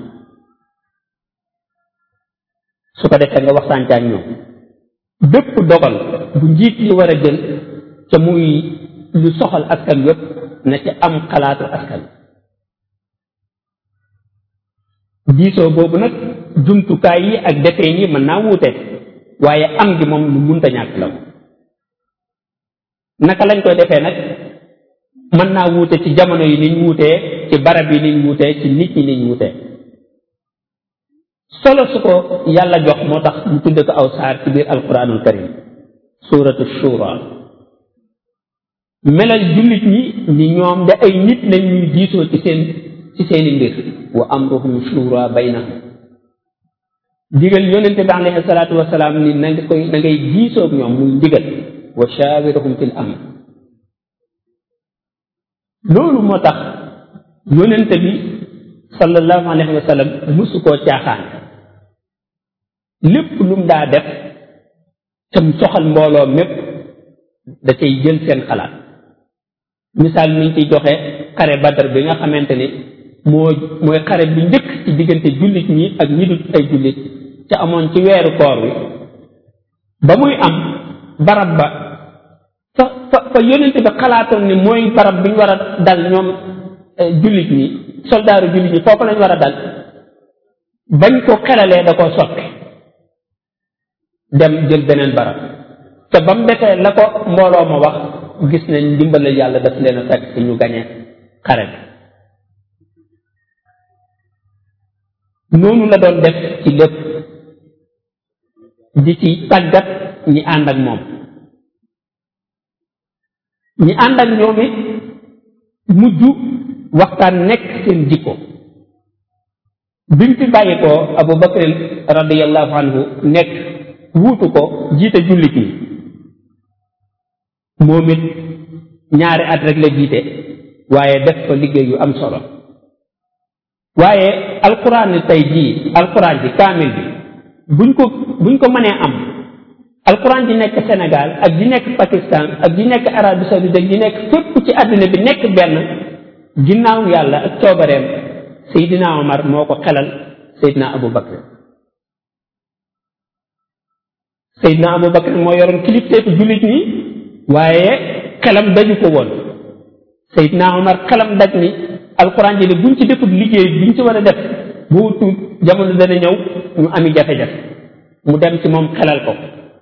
[SPEAKER 1] su ko defee nga waxtaan ak ñoom bépp dogal bu njiit li war a jël ca muy lu soxal askan yépp na ci am xalaatu askan diisoo boobu nag jumtukaay yi ak defeen yi mën naa wuute waaye am gi moom lu munta ñàkk la naka lañ koy defee nag mën naa wuute ci jamono yi niñ wuutee ci barab yi niñ wuutee ci nit ñi niñ wuutee solo su ko yàlla jox moo tax mu tudde ko aw saar ci biir alquranul karim suratu shura melal jullit ñi ni ñoom de ay nit lañ ñuy diisoo ci seen ci seeni mbir wa amruhum shura baynahum digal yonente bi alayhi salaatu wasalaam ni na nga koy na ngay diisoog ñoom muy ndigal wa shawirhum fil amr loolu moo tax yonente bi sallallahu alayhi wa sallam musu koo caaxaan lépp lu mu daa def tam soxal mbooloo mépp da cay jël seen xalaat misaal mi ngi ciy joxe xare badar bi nga xamante ni moo mooy xare bi njëkk ci diggante jullit ñi ak ñi dul ay jullit ca amoon ci weeru koor wi ba muy am barab ba fa fa fa yonente bi xalaatoon ni mooy barab bi ñu war a dal ñoom jullit ñi soldaaru jullit ñi foofu lañ war a dal bañ ko xelalee da koo soppi dem jël beneen barab te ba mu defee la ko mbooloo ma wax gis nañ ndimbalal yàlla daf leen a fekk ci ñu gañe xare bi noonu la doon def ci lépp di ci tàggat ñi ànd ak moom ñi ànd ak ñoom it mujj waxtaan nekk seen jikko bi mu fi bàyyi ko Abu Bakr radiyallahu anhu nekk wuutu ko jiite jullit ñi moom it ñaari at rek la jiite waaye def fa liggéey yu am solo waaye alquran ni tey jii alquran ji kaamil bi buñ ko buñ ko mënee am alquran ji nekk Sénégal ak ji nekk Pakistan ak ji nekk Arabie Saoudite ak ji nekk fépp ci àddina bi nekk benn ginnaaw yàlla ak coobareem Seydina Omar moo ko xelal Seydina Abu Bakr Seydina Abu Bakr moo yoroon kilifteefu jullit ñi waaye xelam daju ko woon Seydina Omar xelam daj ni alquran ji de buñ ci defut liggéey biñ ci war a def bu tuut jamono dana ñëw ñu ami jafe-jafe mu dem ci moom xelal ko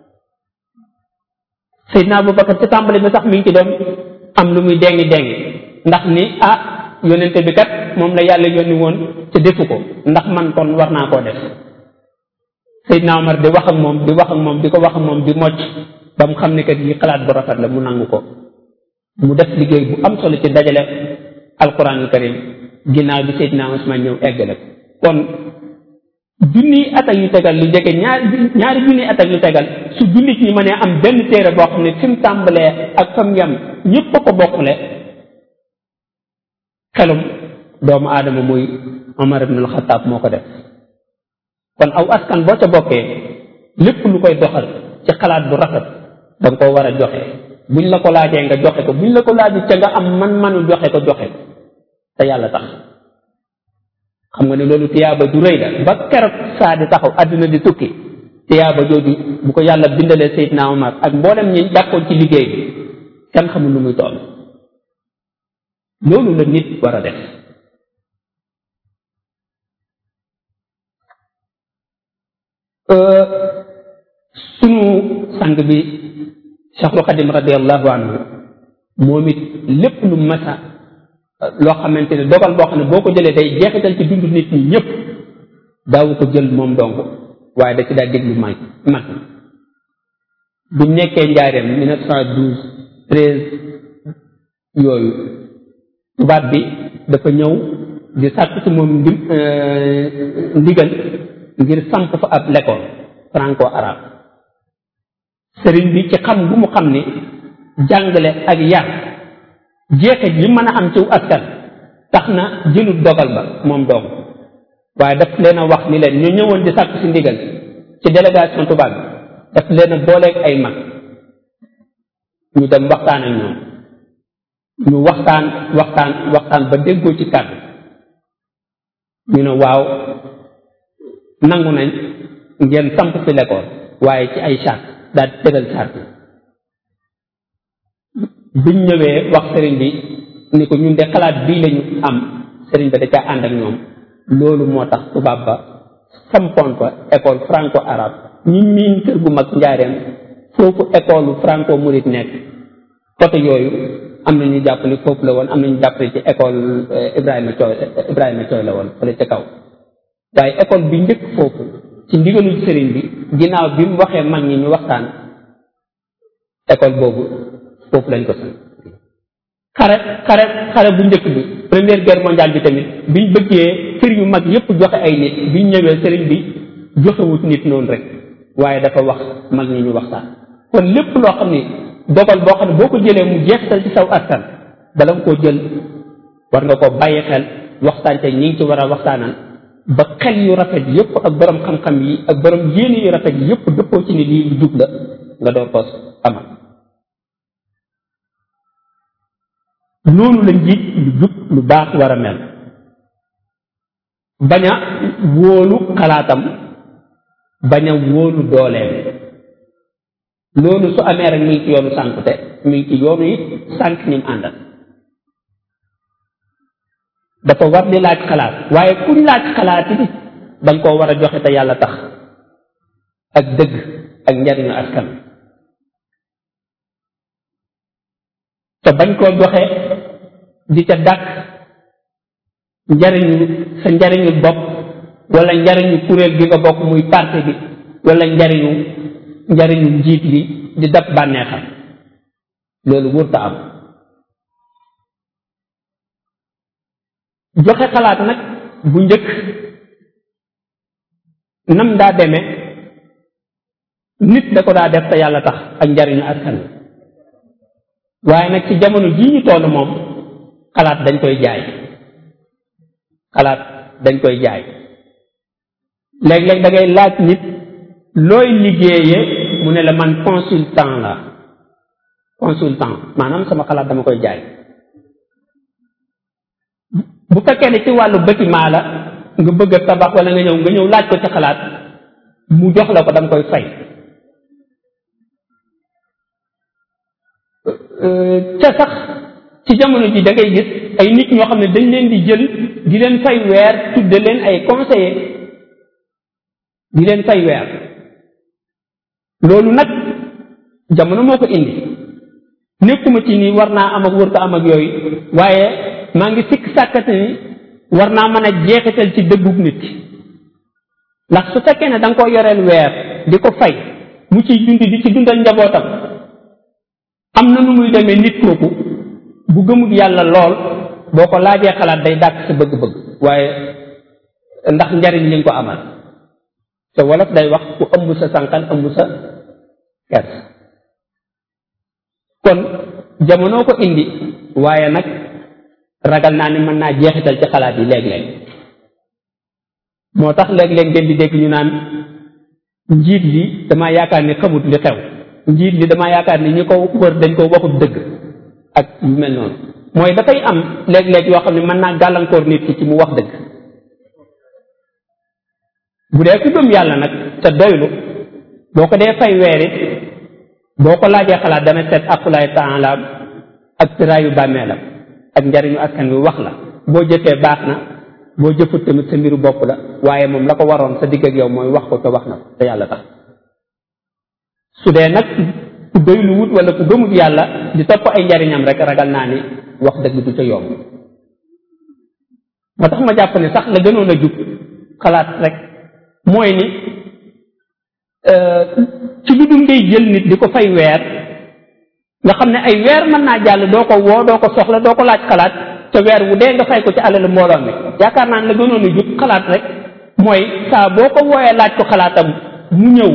[SPEAKER 1] Seydina Abubakar ci tàmbali bi sax mi ngi ci doon am lu muy dengi dengi ndax ni ah yonente bi kat moom la yàlla yónni woon te defu ko ndax man kon war naa koo def Seydina Omar di wax ak moom di wax ak moom di ko wax ak moom di mocc ba mu xam ne kat yi xalaat bu rafet la mu nangu ko mu def liggéey bu am solo ci dajale alquranul karim ginnaaw bi Seydina Usmaan ñëw eggale ko kon junniy at ak yu tegal lu jege ñaari ñaari junniy at ak yu tegal su jullit ñi mënee am benn téere boo xam ne fi mu tàmbalee ak fa mu yem ñépp a ko bokkule xelum doomu aadama muy Omar ibn al-Khattab moo ko def kon aw askan boo ca bokkee lépp lu koy doxal ci xalaat bu rafet da nga koo war a joxe buñ la ko laajee nga joxe ko buñ la ko laaju ca nga am man-manu joxe ko joxe ko te yàlla tax xam nga ne loolu tiyaaba ju rëy la ba keroog saa di taxaw àdduna di tukki tiyaaba jooju bu ko yàlla bindalee Seydina Omar ak mboolem ñi jàppoon ci liggéey bi kenn xamul lu muy toll loolu la nit war a def sunu sang bi Cheikhul Xadim radiallahu anhu moom it lépp lu masa loo xamante ne dogal boo xam ne boo ko jëlee day jeexital ci dundu nit ñi ñëpp daawu ko jël moom dong waaye da ci daa déglu mag mag bi mu nekkee njaareem mille neuf cent douze treize yooyu tubaab bi dafa ñëw di sàkk ci moom ndi ndigal ngir samp fa ab l'école franco arabe sëriñ bi ci xam bu mu xam ni jàngale ak yar jeexit yi mën a am ci askan tax na jëlut dogal ba moom doom waaye daf leen a wax ni leen ñu ñëwoon di sàkk si ndigal ci délégation tubaab bi daf leen a booleeg ay mag ñu dem waxtaan ak ñoom ñu waxtaan waxtaan waxtaan ba déggoo ci kàddu ñu ne waaw nangu nañ ngeen samp fi l'école waaye ci ay charte daal di tëral charte biñ ñëwee wax sëriñ bi ni ko ñun de xalaat bii lañu am sëriñ ba da caa ànd ak ñoom loolu moo tax tubaab ba sampoon fa école franco arabe ñi miin kër gu mag njaareem foofu école franco murit nekk côté yooyu am na ñu jàpp ni foofu la woon am na ñu jàpp ni ci école Ibrahima Coy Ibrahima Coy la woon fële ca kaw waaye école bi njëkk foofu ci ndigalul sëriñ bi ginnaaw bi mu waxee mag ñi ñu waxtaan école boobu foofu lañ ko sant xare xare xare bu njëkk bi première guerre mondiale bi tamit biñ bëggee kër yu mag yépp joxe ay nit biñ ñëwee sëriñ bi joxewut nit noonu rek waaye dafa wax mag ñi ñu waxtaan kon lépp loo xam ni dogal boo xam ne boo ko jëlee mu jeexital ci saw askan bala nga koo jël war nga ko bàyyi xel waxtaan te ñi ngi ci war a waxtaanal ba xel yu rafet yépp ak borom xam-xam yi ak borom yéene yu rafet yi yépp dëppoo ci ni lii lu jub la nga door ko amal noonu la njiit lu jub lu baax war a mel bañ a wóolu xalaatam bañ a wóolu dooleem loolu su amee rek mi ngi ci yoonu sànkute mi ngi ci yoonu it sànk ñi mu àndal dafa war di laaj xalaat waaye kuñ laaj xalaat yi danga koo war a joxe te yàlla tax ak dëgg ak njariñu askan te bañ koo joxe di ca dàq njariñu sa njariñu bopp wala njariñu kuréel gi nga bokk muy parti bi wala njariñu njariñu njiit li di dab bànneexam loolu wurta am joxe xalaat nag bu njëkk nam daa demee nit da ko daa def te yàlla tax ak njariñu askan wi waaye nag ci jamono jii ñu toll moom xalaat dañ koy jaay xalaat dañ koy jaay léeg-léeg da ngay laaj nit looy liggéeye mu ne la man consultant la consultant maanaam sama xalaat dama koy jaay bu fekkee ne ci wàllu bâtiment la nga bëgg a tabax wala nga ñëw nga ñëw laaj ko ci xalaat mu jox la ko danga koy fay ca sax ci jamono ji da ngay gis ay nit ñoo xam ne dañ leen di jël di leen fay weer tudde leen ay conseillers di leen fay weer loolu nag jamono moo ko indi nekkuma ci ni war naa am ak wër ko am ak yooyu waaye maa ngi sikk sàkkate ni war naa mën a jeexital ci dëggug nit ndax su fekkee ne da nga ko yoreel weer di ko fay mu ciy dund di ci dundal njabootam am na nu muy demee nit kooku bu gëmut yàlla lool boo ko laajee xalaat day dàq sa bëgg-bëgg waaye ndax njariñ li nga ko amal te wolof day wax ku ëmb sa sànqal ëmb sa kers kon jamono ko indi waaye nag ragal naa ni mën naa jeexital ci xalaat yi léeg-léeg moo tax léeg-léeg ngeen di dégg ñu naan njiit li dama yaakaar ni xamut li xew njiit li dama yaakaar ni ñi ko wër dañ ko waxut dëgg ak yu mel noonu mooy dafay am léeg-léeg yoo xam ne mën naa gàllankoor nit ki ci mu wax dëgg bu dee ku gëm yàlla nag te doylu boo ko dee fay weer it boo ko laajee xalaat dana seet aqulaay taala ak tëraayu bàmmeelam ak njariñu askan wi wax la boo jëfee baax na boo jëfut tamit sa mbiru bopp la waaye moom la ko waroon sa digg ak yow mooy wax ko te wax na ko te yàlla tax su dee nag ku doylu wut wala ku gëmut yàlla di topp ay njariñam rek ragal naa ni wax dëgg du ca yomb moo tax ma jàpp ne sax la gënoon a jub xalaat rek mooy ni ci lu dul ngay jël nit di ko fay weer nga xam ne ay weer mën naa jàll doo ko woo doo ko soxla doo ko laaj xalaat te weer wu dee nga fay ko ci alalu mbooloo mi yaakaar naa ne la gënoon a jub xalaat rek mooy saa boo ko wooyee laaj ko xalaatam mu ñëw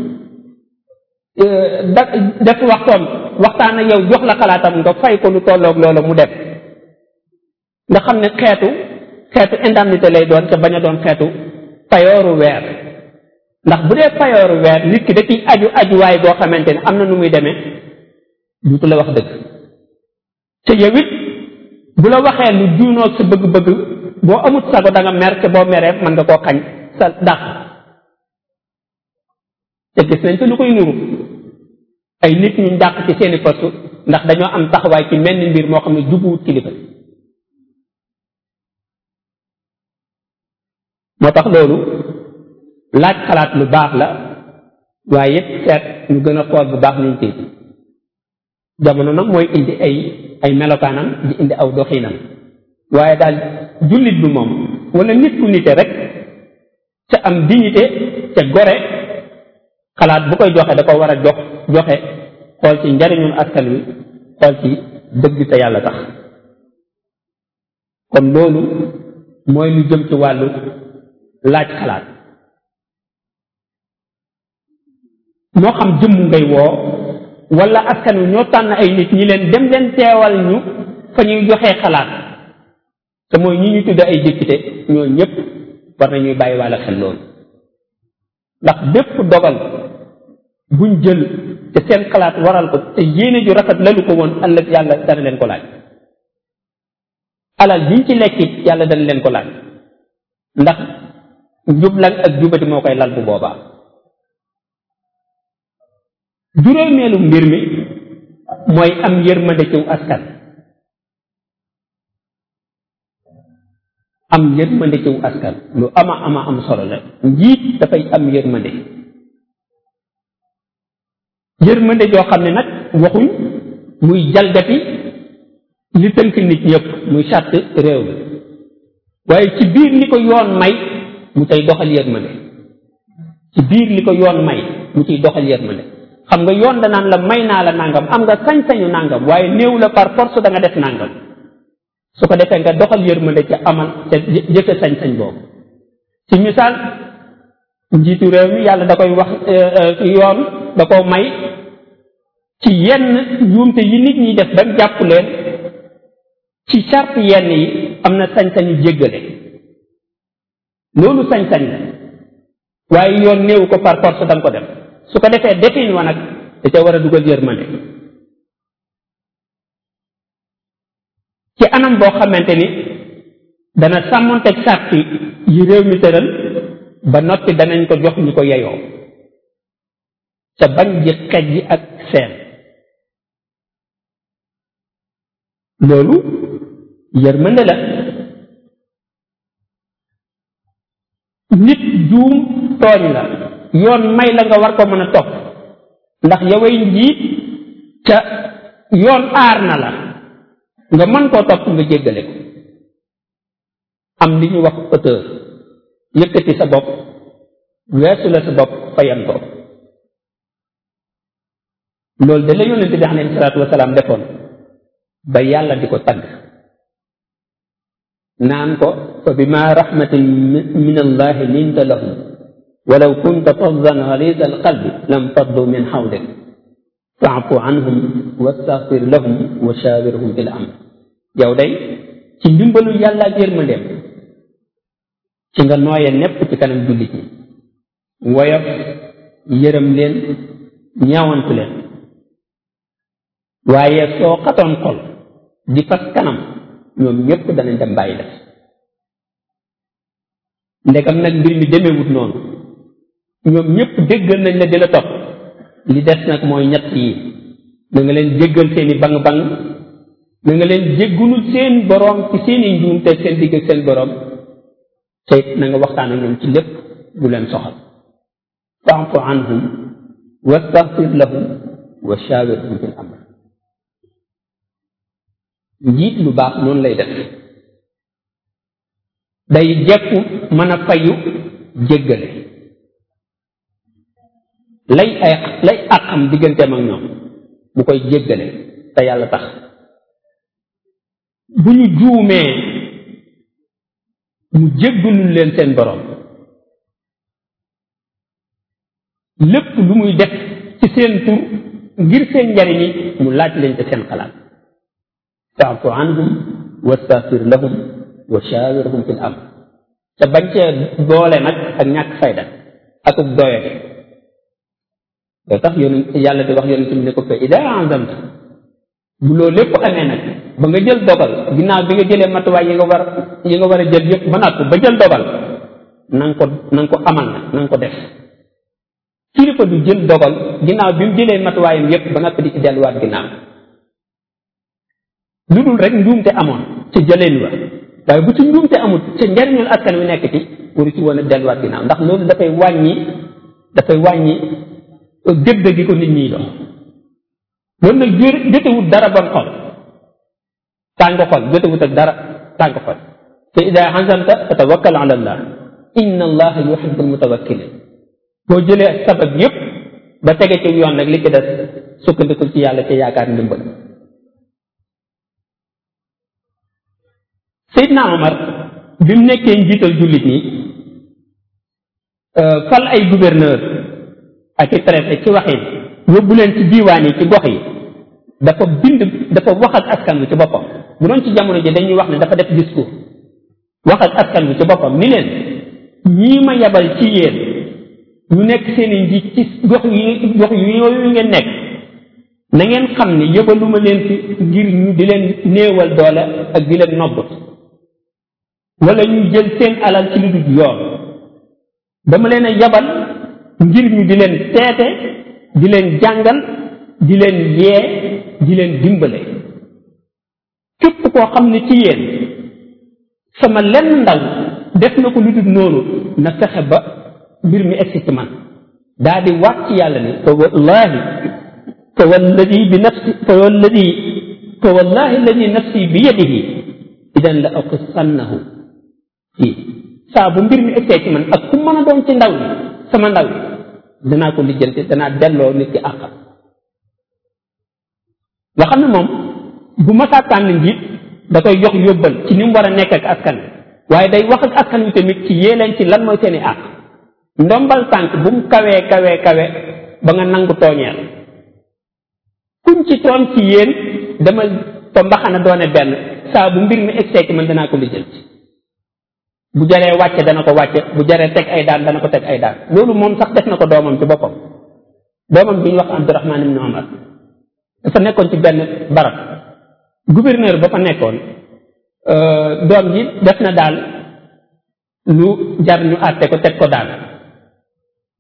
[SPEAKER 1] da def waxtoom waxtaan ak yow jox la xalaatam nga fay ko lu tolloog loola mu def nga xam ne xeetu xeetu indemnité lay doon te bañ a doon xeetu payooru weer ndax bu dee payooru weer nit ki da ciy aju ajuwaay boo xamante ne am na nu muy demee duutu la wax dëgg te yow it bu la waxee lu juunoog sa bëgg-bëgg boo amut sago da nga mer te boo meree mën nga koo xañ sa dàq te gis nañ fi lu koy nuru ay nit ñu dàq ci seeni poste ndax dañoo am taxawaay ci menn mbir moo xam ne jubuwut kilifa moo tax loolu laaj xalaat lu baax la waaye it seet ñu gën a xool bu baax ñu ci jamono nag mooy indi ay ay melokaanam di indi aw doxinam waaye daal jullit bi moom wala nit ku nite rek ca am dignité ca gore xalaat bu koy joxe da ko war a jox joxe xool ci njariñul askan wi xool ci dëgg te yàlla tax kon loolu mooy lu jëm ci wàllu laaj xalaat moo xam jëmm ngay woo wala askan wi ñoo tànn ay nit ñi leen dem leen teewal ñu fa ñuy joxee xalaat te mooy ñi ñu tudd ay député ñoo ñëpp war nañuy bàyyi wàlla xel loolu ndax bépp dogal buñ jël te seen xalaat waral ko te yéene ju rafet lalu ko woon ëllëg yàlla dana leen ko laaj alal biñ ci lekkit yàlla dana leen ko laaj ndax njublan ak jubati moo koy lal bu boobaa juróomeelu mbir mi mooy am yërmande ciw askan am yërmande ciw askan lu ama ama am solo la njiit dafay am yërmande yërmande joo xam ne nag waxuñ muy jalgati li tënk nit ñëpp muy charte réew mi waaye ci biir li ko yoon may mu cay doxal yërmande ci biir li ko yoon may mu ciy doxal yërmande xam nga yoon danaan la may naa la nangam am nga sañ-sañu nangam waaye néew la par force da nga def nangam su ko defee nga doxal yërmande ca amal ca jëfe sañ-sañ boobu ci misaal njiitu réew mi yàlla da koy wax yoon da ko may ci yenn njuumte yi nit ñi def ba jàpp leen ci charte yenn yi am na sañ-sañu jéggale loolu sañ-sañ la waaye yoon néew ko par force da nga ko def su ko defee defin wa nag da ca war a dugal yërmande ci anam boo xamante ni dana sàmmonteeg sàrt yi réew mi tëral ba noppi danañ ko jox ñu ko yeyoo ca bañ ji xej ji ak seen loolu yërmande la nit juum tooñ la yoon may la nga war ko mën a topp ndax yoway njiit ca yoon aar na la nga mën koo topp nga jéggale ko am li ñu wax auteur yëkkati sa bopp weesu la sa bopp fayan ko loolu de la yonent bi alayhi salaatu wasalaam defoon ba yàlla di ko tagg naan ko fa bima rahmatin min allahi linta lahum walaw kunta faddan ghalida alqalbi lam faddu min hawlik faafu anhum wastaghfir lahum wa shawirhum fil amr yow day ci ndimbalu yàlla ak yërmandeem ci nga nooye nepp ci kanam jullit ñi woyof yërëm leen ñaawantu leen waaye soo xatoon xol di fas kanam ñoom ñépp danañ dem bàyyi def ndegam nag mbir mi demewut noonu ñoom ñépp déggal nañ la di la topp li des nag mooy ñett yi na nga leen jéggal seeni bang bang na nga leen jéggulul seen boroom ci seeni njuum te seen digg ak seen boroom te na nga waxtaan ak ñoom ci lépp du leen soxal fa'fu anhum wastaghfir lahum wa shawirhum fil amr njiit lu baax noonu lay def day jekku mën a fayu jéggale lay ay lay àqam digganteem ak ñoom mu koy jéggale te yàlla tax bu ñu juumee mu jéggalul leen seen boroom lépp lu muy def ci seen tur ngir seen njariñi mu laaj leen te seen xalaat faafu anhum wastaghfir lahum wa shawirhum fil amr te bañ cee doole nag ak ñàkk fayda ak ub doyade loo tax yonent yàlla di wax yonent bi ne ko fa ida azamta bu loolu lépp amee nag ba nga jël dogal ginnaaw bi nga jëlee matuwaay yi nga war yi nga war a jël yépp ba natt ba jël dogal na nga ko na nga ko amal nag na nga ko def kilifa du jël dogal ginnaaw bi mu jëlee matuwaayam yépp ba natt di ci delluwaat ginnaaw lu dul rek njuumte amoon ca jëleen wa waaye bu ci njuumte amul ca njariñul askan wi nekk ci waru ci woon a delluwaat ginnaaw ndax loolu dafay wàññi dafay wàññi gëdd gi ko nit ñiy dox loolu nag jër jotewut dara bon xol tàng xol jotewut ak dara tàng xol te ida xasamta fa tawakkal ala allah inna allaha yuhibbu almutawakkilin boo jëlee sabab yépp ba tege ci yoon nag li ci des sukkandikul ci yàlla ci yaakaar ndimbal Seydina Omar bi mu nekkee njiital jullit ñi fal ay gouverneur ak i préfet ci waxin yóbbu leen ci diiwaan yi ci gox yi dafa bind dafa wax ak askan wi ci boppam bu doon ci jamono ji dañuy wax ne dafa def discours wax ak askan wi ci boppam ni leen ñii ma yabal ci yéen ñu nekk seen i njiit ci gox yi gox yi yooyu ngeen nekk na ngeen xam ne yëbaluma leen fi ngir ñu di leen néewal doole ak di leen nobbut wala ñu jël seen alal ci lu dul yoon dama leen a yabal ngir ñu di leen teete di leen jàngal di leen yee di leen dimbale képp koo xam ne ci yéen sama lenn ndaw def na ko lu dul noonu na fexe ba mbir mi egsi ci man daa di waat ci yàlla ni fa wallahi fa walladi bi nafsi fa walladi fa wallahi alladi nafsi bi yadihi idan la aqissannahu fii saa bu mbir mi egsee ci man ak ku mën a doon ci ndaw li sama ndaw li danaa ko lijjanti danaa delloo nit ki àqam nga xam ne moom bu masaa tànn njiit da koy jox yóbbal ci ni mu war a nekk ak askan wi waaye day wax ak askan wi tamit ci yee leen ci lan mooy seeni àq ndombal tànk bu mu kawee kawee kawe ba nga nangu tooñeel kuñ ci tooñ ci yéen dama ko mbaxana doone benn saa bu mbir mi egsee ci man danaa ko lijjanti bu jaree wàcce dana ko wàcce bu jaree teg ay daan dana ko teg ay daan loolu moom sax def na ko doomam ci boppam doomam bi ñu wax Abdurahman ibn Omar dafa nekkoon ci benn barab gouverneur ba fa nekkoon doom ji def na daal lu jar ñu àtte ko teg ko daan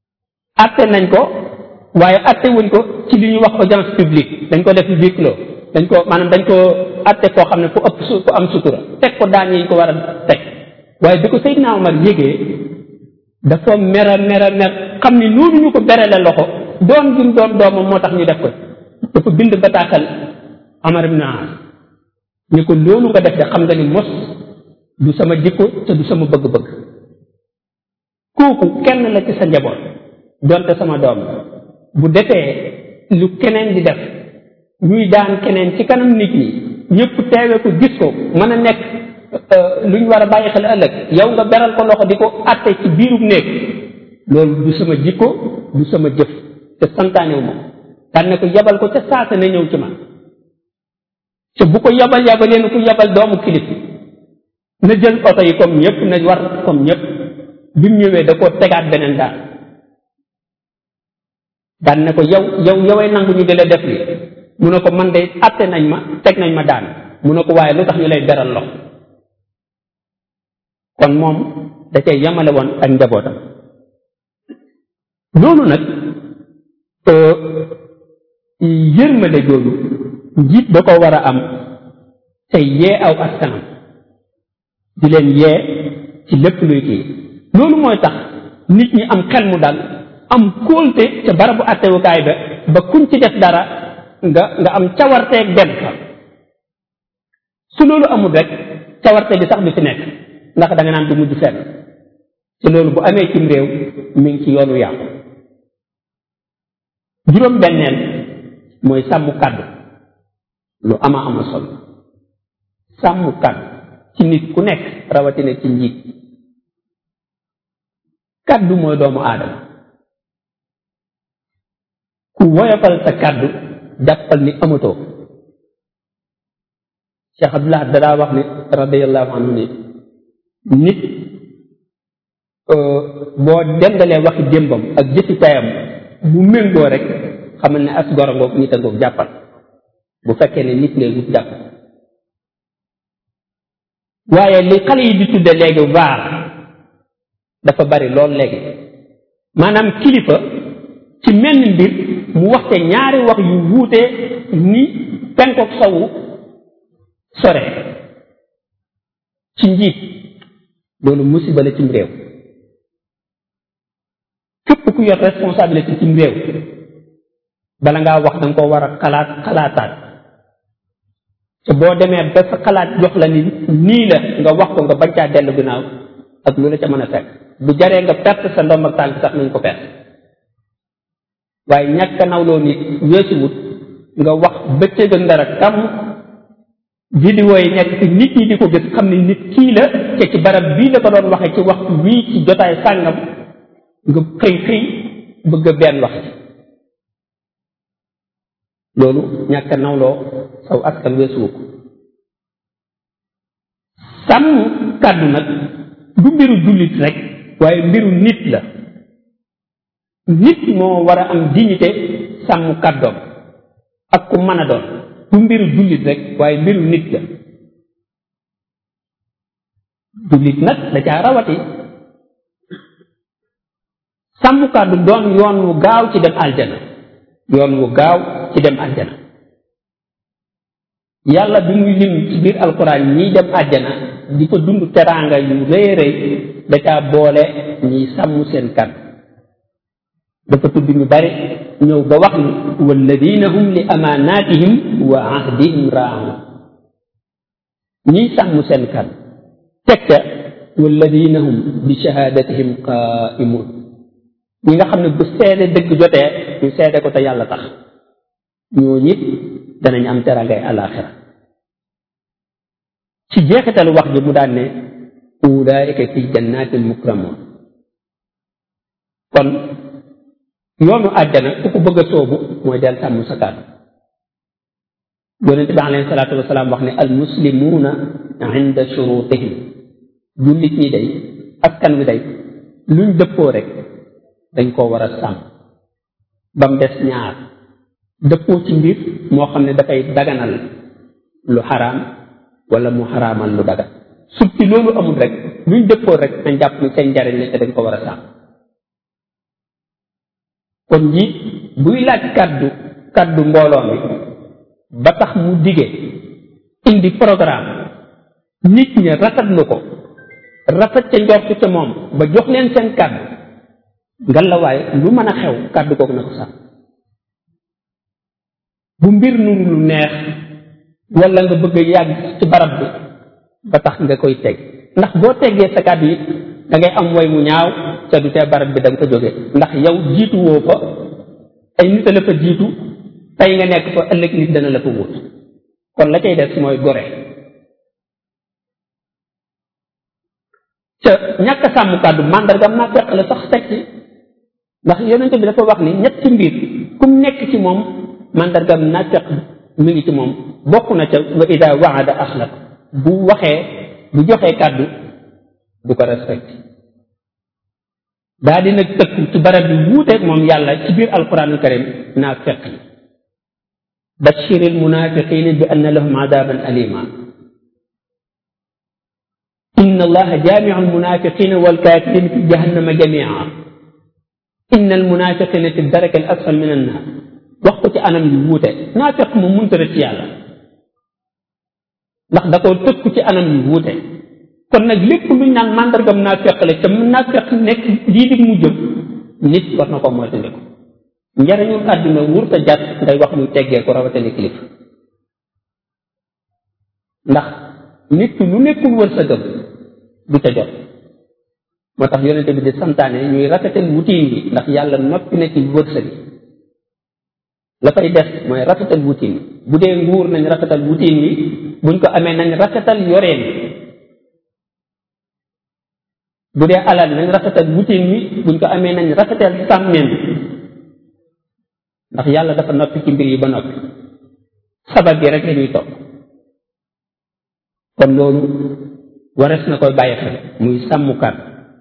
[SPEAKER 1] àtte nañ ko waaye àtte wuñ ko ci li ñuy wax audience publique dañ ko def huis clos dañ ko maanaam dañ ko atte koo xam ne ku ëpp su ku am sutura teg ko daan yi ko war a teg waaye bi ko Seydina Omar yégee dafa mera mera mer xam ni noonu ñu ko berele loxo doon gi mu doon doomam moo tax ñu def ko dafa bind bataaxal Omar ibn As ñu ko loolu nga def de xam nga ni mos du sama jikko te du sama bëgg-bëgg kooku kenn la ci sa njaboot donte sama doom bu defee lu keneen di def ñuy daan keneen ci kanam nit ñi ñëpp teewe ko gis ko mën a nekk lu ñu war a bàyyi xel ëllëg yow nga beral ko loxo di ko atte ci biirub néeg loolu du sama jikko du sama jëf te santaanewu ma daan ne ko yabal ko ca saasa ne ñëw ci man te bu ko yabal yabalee na ko yabal doomu kilif na jël oto yi comme ñëpp na war comme ñëpp bi mu ñëwee da koo tegaat beneen daan daan ne ko yow yow yoway nangu ñu di la def li mu ne ko man de atte nañ ma teg nañ ma daan mu ne ko waaye lu tax ñu lay beral lox kon moom da cay yamale woon ak njabootam loolu nag yërmale jooju njiit da ko war a am tey yee aw askanam di leen yee ci lépp luy kii loolu mooy tax nit ñi am xel mu dal am kóolte ca barabu attewukaay ba ba kuñ ci def dara nga nga am cawarteeg dem fa su loolu amul rek cawarte bi sax du fi nekk ndax da nga naan du mujj fenn te loolu bu amee cim réew mi ngi ci yoonu yàqu juróom benneel mooy sàmm kàddu lu ama ama solo sàmm kàddu ci nit ku nekk rawatina ci njiit kàddu mooy doomu aadama ku woyofal sa kàddu jàppal ni amatoo Cheikh Abdullah dadaa wax ni radiallahu anhu ni nit boo dendalee waxi démbam ak jëfi tayam bu méngoo rek xamal ne as goro ngoog nit a ngoog jàppal bu fekkee ne nit ngay wut jàpp waaye li xale yi di tudde léegi vaar dafa bari lool léegi maanaam kilifa ci menn mbir mu waxte ñaari wax yu wuute ni penkook sowu sore ci njiit loolu musiba la cim réew képp ku yor responsabilité cim réew bala ngaa wax danga ko war a xalaat xalaataat te boo demee ba sa xalaat jox la ni nii la nga wax ko nga bañ caa dellu ginnaaw ak lu la ca mën a fekk bu jaree nga perte sa ndomb ak tànk sax nañ ko perte waaye ñàkk a nawloo nit weesuwut nga wax bëccëg ak ndara kam vidéo yi nekk ci nit ñi di ko gis xam ne nit kii la te ci barab bii la ko doon waxee ci waxtu wii ci jotaay sàngam nga xëy xëy bëgg a benn wax ci loolu ñàkk a nawloo saw askan weesuwu ko sàmm kàddu nag du mbiru jullit rek waaye mbiru nit la nit moo war a am dignité sàmm kàddoom ak ku mën a doon du mbiru jullit rek waaye mbiru nit la jullit nag da caa rawati sàmm kàddu doon yoon wu gaaw ci dem aljana yoon wu gaaw ci dem aljana yàlla bi muy lim ci biir alquran ñiy dem aljana di fa dund teraanga yu rëy rëy da caa boole ñiy sàmm seen kàddu dafa tudd ñu bari ñëw ba wax ni walladina hum li amaanatihim wa ahdihim raaun ñiy sàmm seen kàddu teg ca walladina hum bi shahadatihim qaimun ñi nga xam ne bu seede dëgg jotee ñu seede ko te yàlla tax ñoo ñit danañ am terangay alaxira ci jeexitalu wax ji mu daan ne ulaika fi jannatin mukramun kon yoonu àjjana ku ko bëgg a soobu mooy del sàmm sa kàddu yonente bi alayhi salaatu wasalaam wax ne al muslimuuna inda shurutihim jullit ñi day askan wi day luñ dëppoo rek dañ koo war a sàmm ba mu des ñaar dëppoo ci mbir moo xam ne dafay daganal lu xaraam wala mu xaraamal lu dagan sut ci loolu amul rek luñ dëppoo rek nañ jàpp ni seen njariñ la te dañ ko war a sàmm kon njiit buy laaj kàddu kàddu mbooloo mi ba tax mu dige indi programme nit ñi rafetlu ko rafet ca njort ca moom ba jox leen seen kàddu ngalawaay lu mën a xew kàddu googu na ko sax bu mbir nuru lu neex wala nga bëgg a yàgg ci barab bi ba tax nga koy teg ndax boo teggee sa kàddu yi da ngay am way mu ñaaw ca du tee barab bi da nga ko jógee ndax yow jiitu woo fa ay nit a la fa jiitu tey nga nekk fa ëllëg nit dana la fa wut kon la cay des mooy gore ca ñàkk sàmm kàddu màndargam naa fekk la sax teg ci ndax yonente bi dafa wax ni ñetti mbir kum nekk ci moom màndargam naa fekk mi ngi ci moom bokk na ca wa ida waada axlaq bu waxee bu joxee kàddu du ko respecté daa di nag tëkku ci barab bi wuuteeg moom yàlla ci biir alquranul karim naa fekk yi bashiri almunafiqina bi anna lahum adaban alima inna allaha jamiu almunafiqina walkafirina fi jahannama jamia inna almunafiqina fi daraka al asfal min annar wax ko ci anam yu wuute naa fekk moom mënta rëcc yàlla ndax da koo tëkku ci anam yu wuute kon nag lépp luñ naan màndargam naa fekk la ca naa fekk nekk lii di mu jëm nit war na ko moytandiku njariñul àdduna wur sa jàtt ngay wax muy teggee ko rawatale kilifa ndax nit ki lu nekkul wër sa gëm du ca jot moo tax yonente bi di santaane ñuy rafetal wutiin bi ndax yàlla noppi na ci wërsëg la fay def mooy rafetal wutiin bu dee nguur nañ rafetal wutiin wi buñ ko amee nañ rafetal yoreen bu dee alal nañ rafetal wutiin wi buñ ko amee nañ rafetal sàmmeen ndax yàlla dafa noppi ci mbir yi ba noppi sabab yi rek lañuy topp kon loolu warees na koy bàyyi xel muy sàmmukat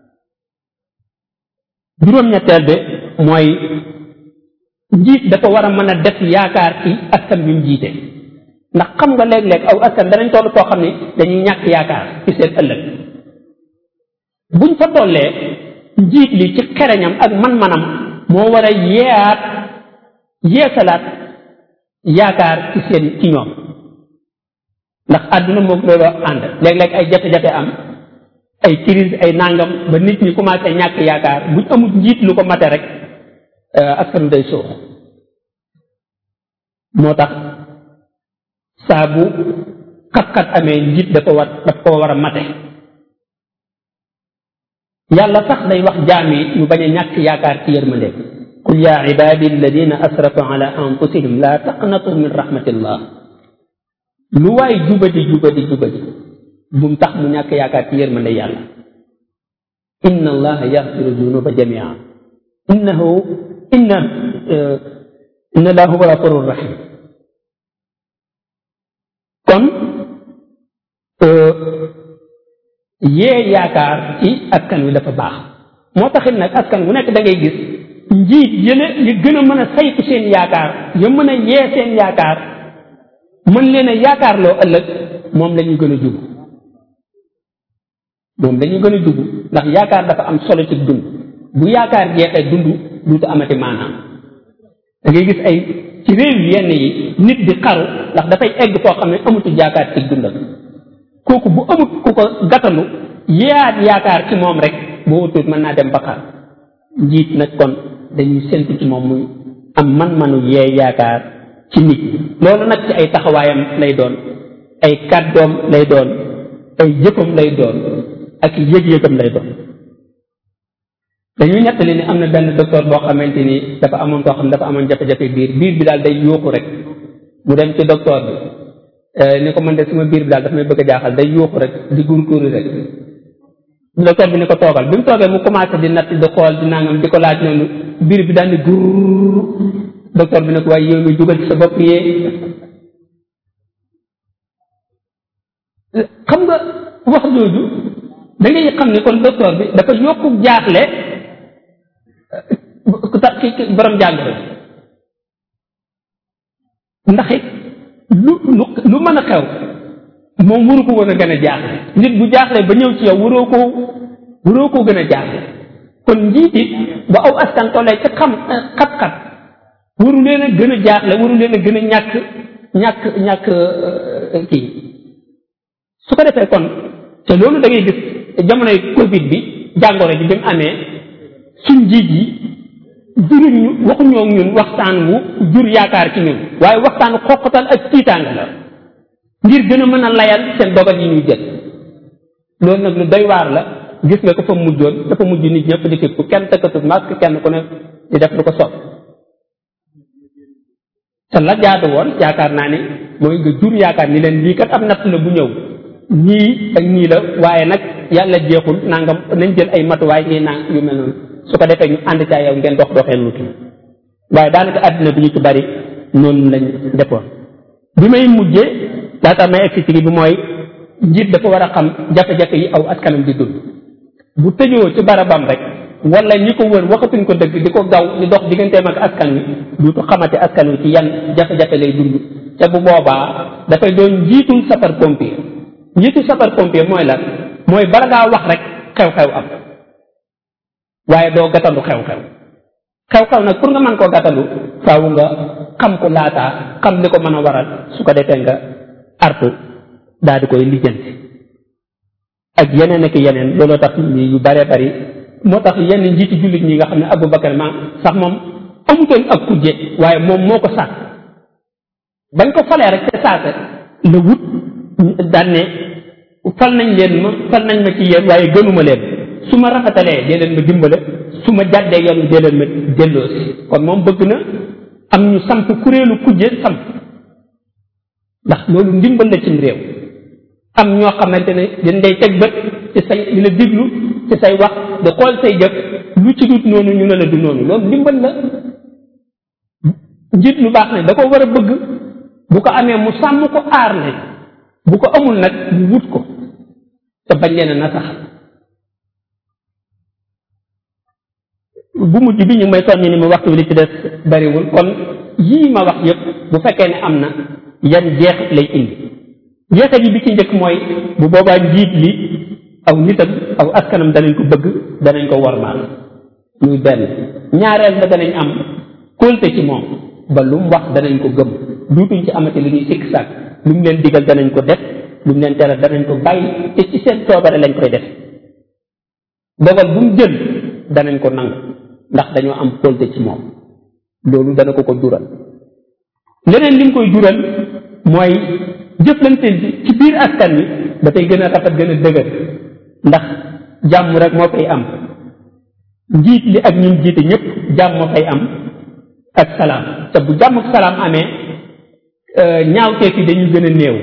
[SPEAKER 1] juróom-ñetteel bi mooy njiit dafa war a mën a def yaakaar ci askan bi mu jiite ndax xam nga léeg-léeg aw askan danañ toll koo xam ne dañuy ñàkk yaakaar ci seen ëllëg buñ fa tollee njiit li ci xereñam ak man-manam moo war a yeeyaat yeesalaat yaakaar ci seen ci ñoom ndax àdduna moom loolu ànd léeg-léeg ay jafe-jafe am ay crise ay nangam ba nit ñi commencé ñàkk yaakaar buñ amul njiit lu ko mate rek askan day suux moo tax saa bu xat-xat amee njiit dafa war daf ko war a mate yàlla sax day wax jaam yi ñu bañ a ñàkk yaakaar ci yërmande qul ya ibadi alladina asrafu ala anfusihim la taqnatu min rahmatillah lu waay jubadi jubadi jubadi bu mu tax mu ñàkk yaakaar ci yërmande yàlla inna allaha yaxfiru dunuba jamia innahu inna inna allaha huwa gafurur rahim kon yee yaakaar ci askan wi dafa baax moo taxit nag askan wu nekk da ngay gis njiit yële yi gën a mën a saytu seen yaakaar ya mën a yee seen yaakaar mën leen a yaakaar loo ëllëg moom la ñu gën a jub moom dañu gën a dugg ndax yaakaar dafa am solo ci dund bu yaakaar jeexee dund duutu amati maanaam da ngay gis ay ci réew yenn yi nit di xaru ndax dafay egg foo xam ne amatu yaakaar ci dundam kooku bu amut ku ko gàttalu yeeyaat yaakaar ci moom rek boo wutut mën naa dem ba xar njiit nag kon dañuy séntu ci moom muy am man-manu yee yaakaar ci nit loolu nag ci ay taxawaayam lay doon ay kàddoom lay doon ay jëfam lay doon ak yëg-yëgam lay doon dañuy nettali ni am na benn docteur boo xamante ni dafa amoon koo xam ne dafa amoon jafe-jafe biir biir bi daal day yuuxu rek mu dem ci docteur bi ni ko man de sama biir bi daal dafa may bëgg a jaaxal day yuuxu rek di gurguru rek docteur bi ni ko toogal bi mu toogee mu commencé di natt di xool di nangam di ko laaj noonu biir bi daal di gur docteur bi ne ko waaye yow mi dugal ci sa bopp yee xam nga wax jooju da ngay xam ne kon docteur bi dafa yokku jaaxle tax ki borom jàngoro ndax it lu lu lu mën a xew moom waru ko woon a gën a jaaxle nit bu jaaxle ba ñëw ci yow waroo ko waroo koo gën a jaaxle kon njiit it bu aw askan tollee ci xam xat-xat waru leen a gën a jaaxle waru leen a gën a ñàkk ñàkk ñàkk kii su ko defee kon te loolu da ngay gis jamonoy covid bi jàngoro ji bi mu amee suñ njiit yi juruñ ñu waxuñoo ñun waxtaan wu jur yaakaar ci ñun waaye waxtaan xoqatal ak tiitaanga la ngir gën a mën a layal seen dogal yi ñuy jël loolu nag lu doy waar la gis nga ko fa mujjoon dafa mujj nit ñëpp di képp kenn tëkkatut masque kenn ku ne di def lu ko sopp te la jaadu woon yaakaar naa ni mooy nga jur yaakaar ni leen lii kat ab natt la bu ñëw ñii ak ñii la waaye nag yàlla jeexul nangam nañ jël ay matuwaay ñii nang yu mel noonu su ko defee ñu ànd caa yow ngeen dox doxee lu kii waaye daanaka àddina bi ñu ci bari noonu lañ defoon bi may mujjee laata may egsi ci bi mooy njiit dafa war a xam jafe-jafe yi aw askanam di dund bu tëjoo ci barabam rek wala ñi ko wër waxatuñ ko dëgg di ko gaw di dox digganteem ak askan wi duutu xamate askan wi ci yan jafe-jafe lay dund te bu boobaa dafay doon njiitul sapeur pompier njiitul sapeur pompier mooy lan mooy bala ngaa wax rek xew-xew am waaye doo gàttandu xew-xew xew-xew nag pour nga mën koo gàttandu faaw nga xam ko laataa xam li ko mën a waral su ko defee nga artu daal di koy lijjanti ak yeneen ak yeneen looloo tax ñi yu bare bari moo tax yenn njiiti jullit ñi nga xam ne Aboubacar ma sax moom amutoon ak kujje waaye moom moo ko sàkk bañ ko falee rek te saase la wut daan ne fal nañ leen ma fal nañ ma ci yéen waaye gënuma leen su ma rafetalee dee leen ma dimbale su ma jàddee yoon dee leen ma delloosi kon moom bëgg na am ñu samp kuréelu kujje samp ndax loolu ndimbal la cim réew am ñoo xamante ne dañ day teg bët ci say di la diglu ci say wax di xool say jëf lu ci dut noonu ñu ne la du noonu loolu ndimbal la njiit lu baax ne da ko war a bëgg bu ko amee mu sàmm ko aar ne bu ko amul nag mu wut ko te bañ leen a nasax bu mujj bi ñu may soññi ni ma waxtu bi li ci des bariwul kon yii ma wax yëpp bu fekkee ne am na yan jeexit lay indi jeexit yi bi ci njëkk mooy bu boobaa njiit li aw nitam aw askanam danañ ko bëgg danañ ko wormaal muy benn ñaareel ba danañ am kóolte ci moom ba lu mu wax danañ ko gëm duutuñ ci amati lu ñuy sikk sàkk lu mu leen digal danañ ko def lu mu leen tere danañ ko bàyyi te ci seen coobare lañ koy def dogal bu mu jël danañ ko nangu ndax dañoo am kóolte ci moom loolu dana ko ko jural leneen li mu koy jural mooy jëflante ci biir askan wi dafay gën a rafet gën a dëgër ndax jàmm rek moo fay am njiit li ak ñun jiite ñëpp jàmm moo fay am ak salaam te bu jàmm ak salaam amee ñaawteef yi dañuy gën a néew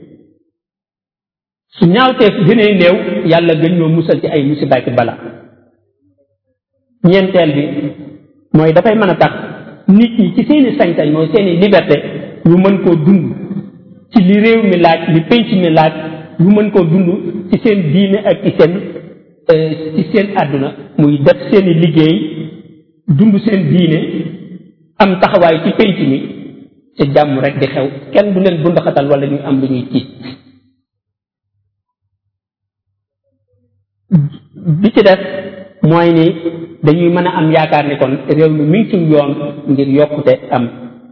[SPEAKER 1] su ñaawteef gënee néew yàlla gën ñoo musal ci ay musiba ki bala ñeenteel bi mooy dafay mën a tax nit ñi ci seeni sañ-sañ mooy seeni liberté ñu mën koo dund ci li réew mi laaj li penc mi laaj ñu mën koo dund ci seen diine ak ci seen ci seen àdduna muy def seeni liggéey dund seen diine am taxawaay ci penc mi ci jàmm rek di xew kenn du leen bundaxatal wala ñu am lu ñuy tiit bi ci def mooy ni dañuy mën a am yaakaar ni kon réew mi mi ngi ci yoon ngir yokkute am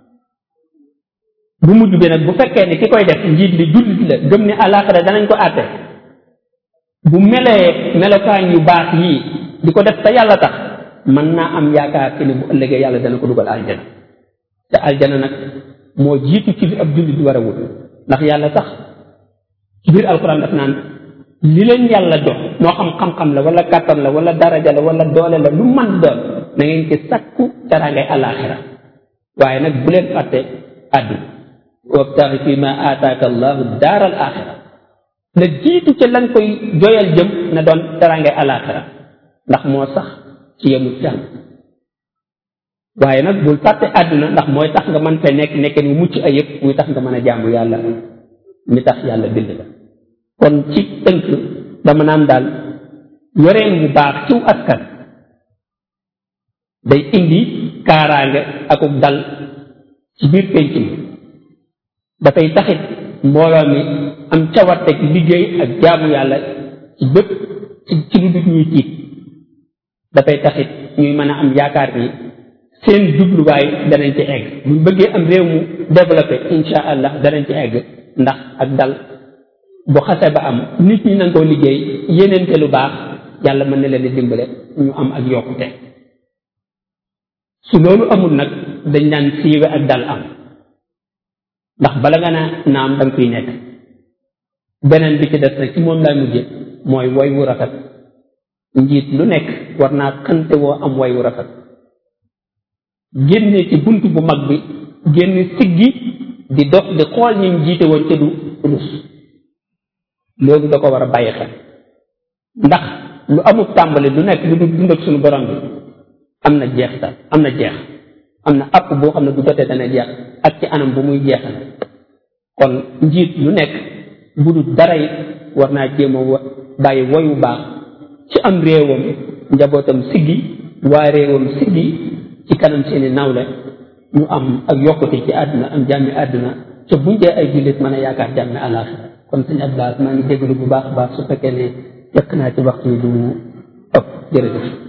[SPEAKER 1] bu mujj bi nag bu fekkee ne ki koy def njiit li jullit la gëm ni àllaaxira danañ ko àtte bu melee melokaan yu baax yii di ko def te yàlla tax mën naa am yaakaar ci ne bu ëllëgee yàlla dana ko dugal aljana te aljana nag moo jiitu ci li ab jullit war a wut ndax yàlla sax ci biir alxuraan daf naan li leen yàlla jox moo xam xam-xam la wala kàttan la wala daraja la wala doole la lu man doon na ngeen ci sakku teraangay àllaaxira waaye nag bu leen fàtte àdduna wabtaxi fi ma aataaka allahu daaral axira la jiitu ca lan koy joyal jëm na doon teraangay àllaaxira ndax moo sax ci yemul jàng waaye nag bul fàtte àdduna ndax mooy tax nga mën fee nekk nekkeen wu mucc ayëpp muy tax nga mën a jaamu yàlla mi tax yàlla bind la kon ci tënk dama naan daal yoreen bu baax ciw askan day indi kaaraange akuk dal ci biir penc mi dafay taxit mbooloo mi am cawarte ci liggéey ak jaamu yàlla ci bépp ci ci lu dut ñuy tiit dafay taxit ñuy mën a am yaakaar ni seen jubluwaay danañ ci egg buñ bëggee am réew mu développé insha allah danañ ci egg ndax ak dal bu xase ba am nit ñi nanga koo liggéey yéneente lu baax yàlla mën na leen di dimbale ñu am ak yokkute su loolu amul nag dañ naan siiwe ak dal am ndax bala nga naa naam danga koy nekk beneen bi ci des rek ci moom laay mujje mooy woy wu rafet njiit lu nekk war naa xante woo am woy wu rafet génne ci bunt bu mag bi génn siggi di dox di xool ñi jiite woon ca du rus loolu da ko war a bàyyi xel ndax lu amul tàmbali lu nekk lu du dund ak suñu borom bi am na jeexital am na jeex am na app boo xam ne bu jotee dana jeex ak ci anam bu muy jeexal kon njiit lu nekk bu dul dara it war naa jéem a bàyyi woyu baax ci am réewam njabootam siggi waa réewam siggi ci kanam seeni nawle ñu am ak yokkute ci àdduna am jàmmi àdduna te buñ dee ay jullit mën a yaakaar jàmmi àllaaxira kon sëñ Abdoulaye maa ngi déglu bu baax a baax su fekkee ne fekk naa ci waxtu yi du mu ëpp jërëjëf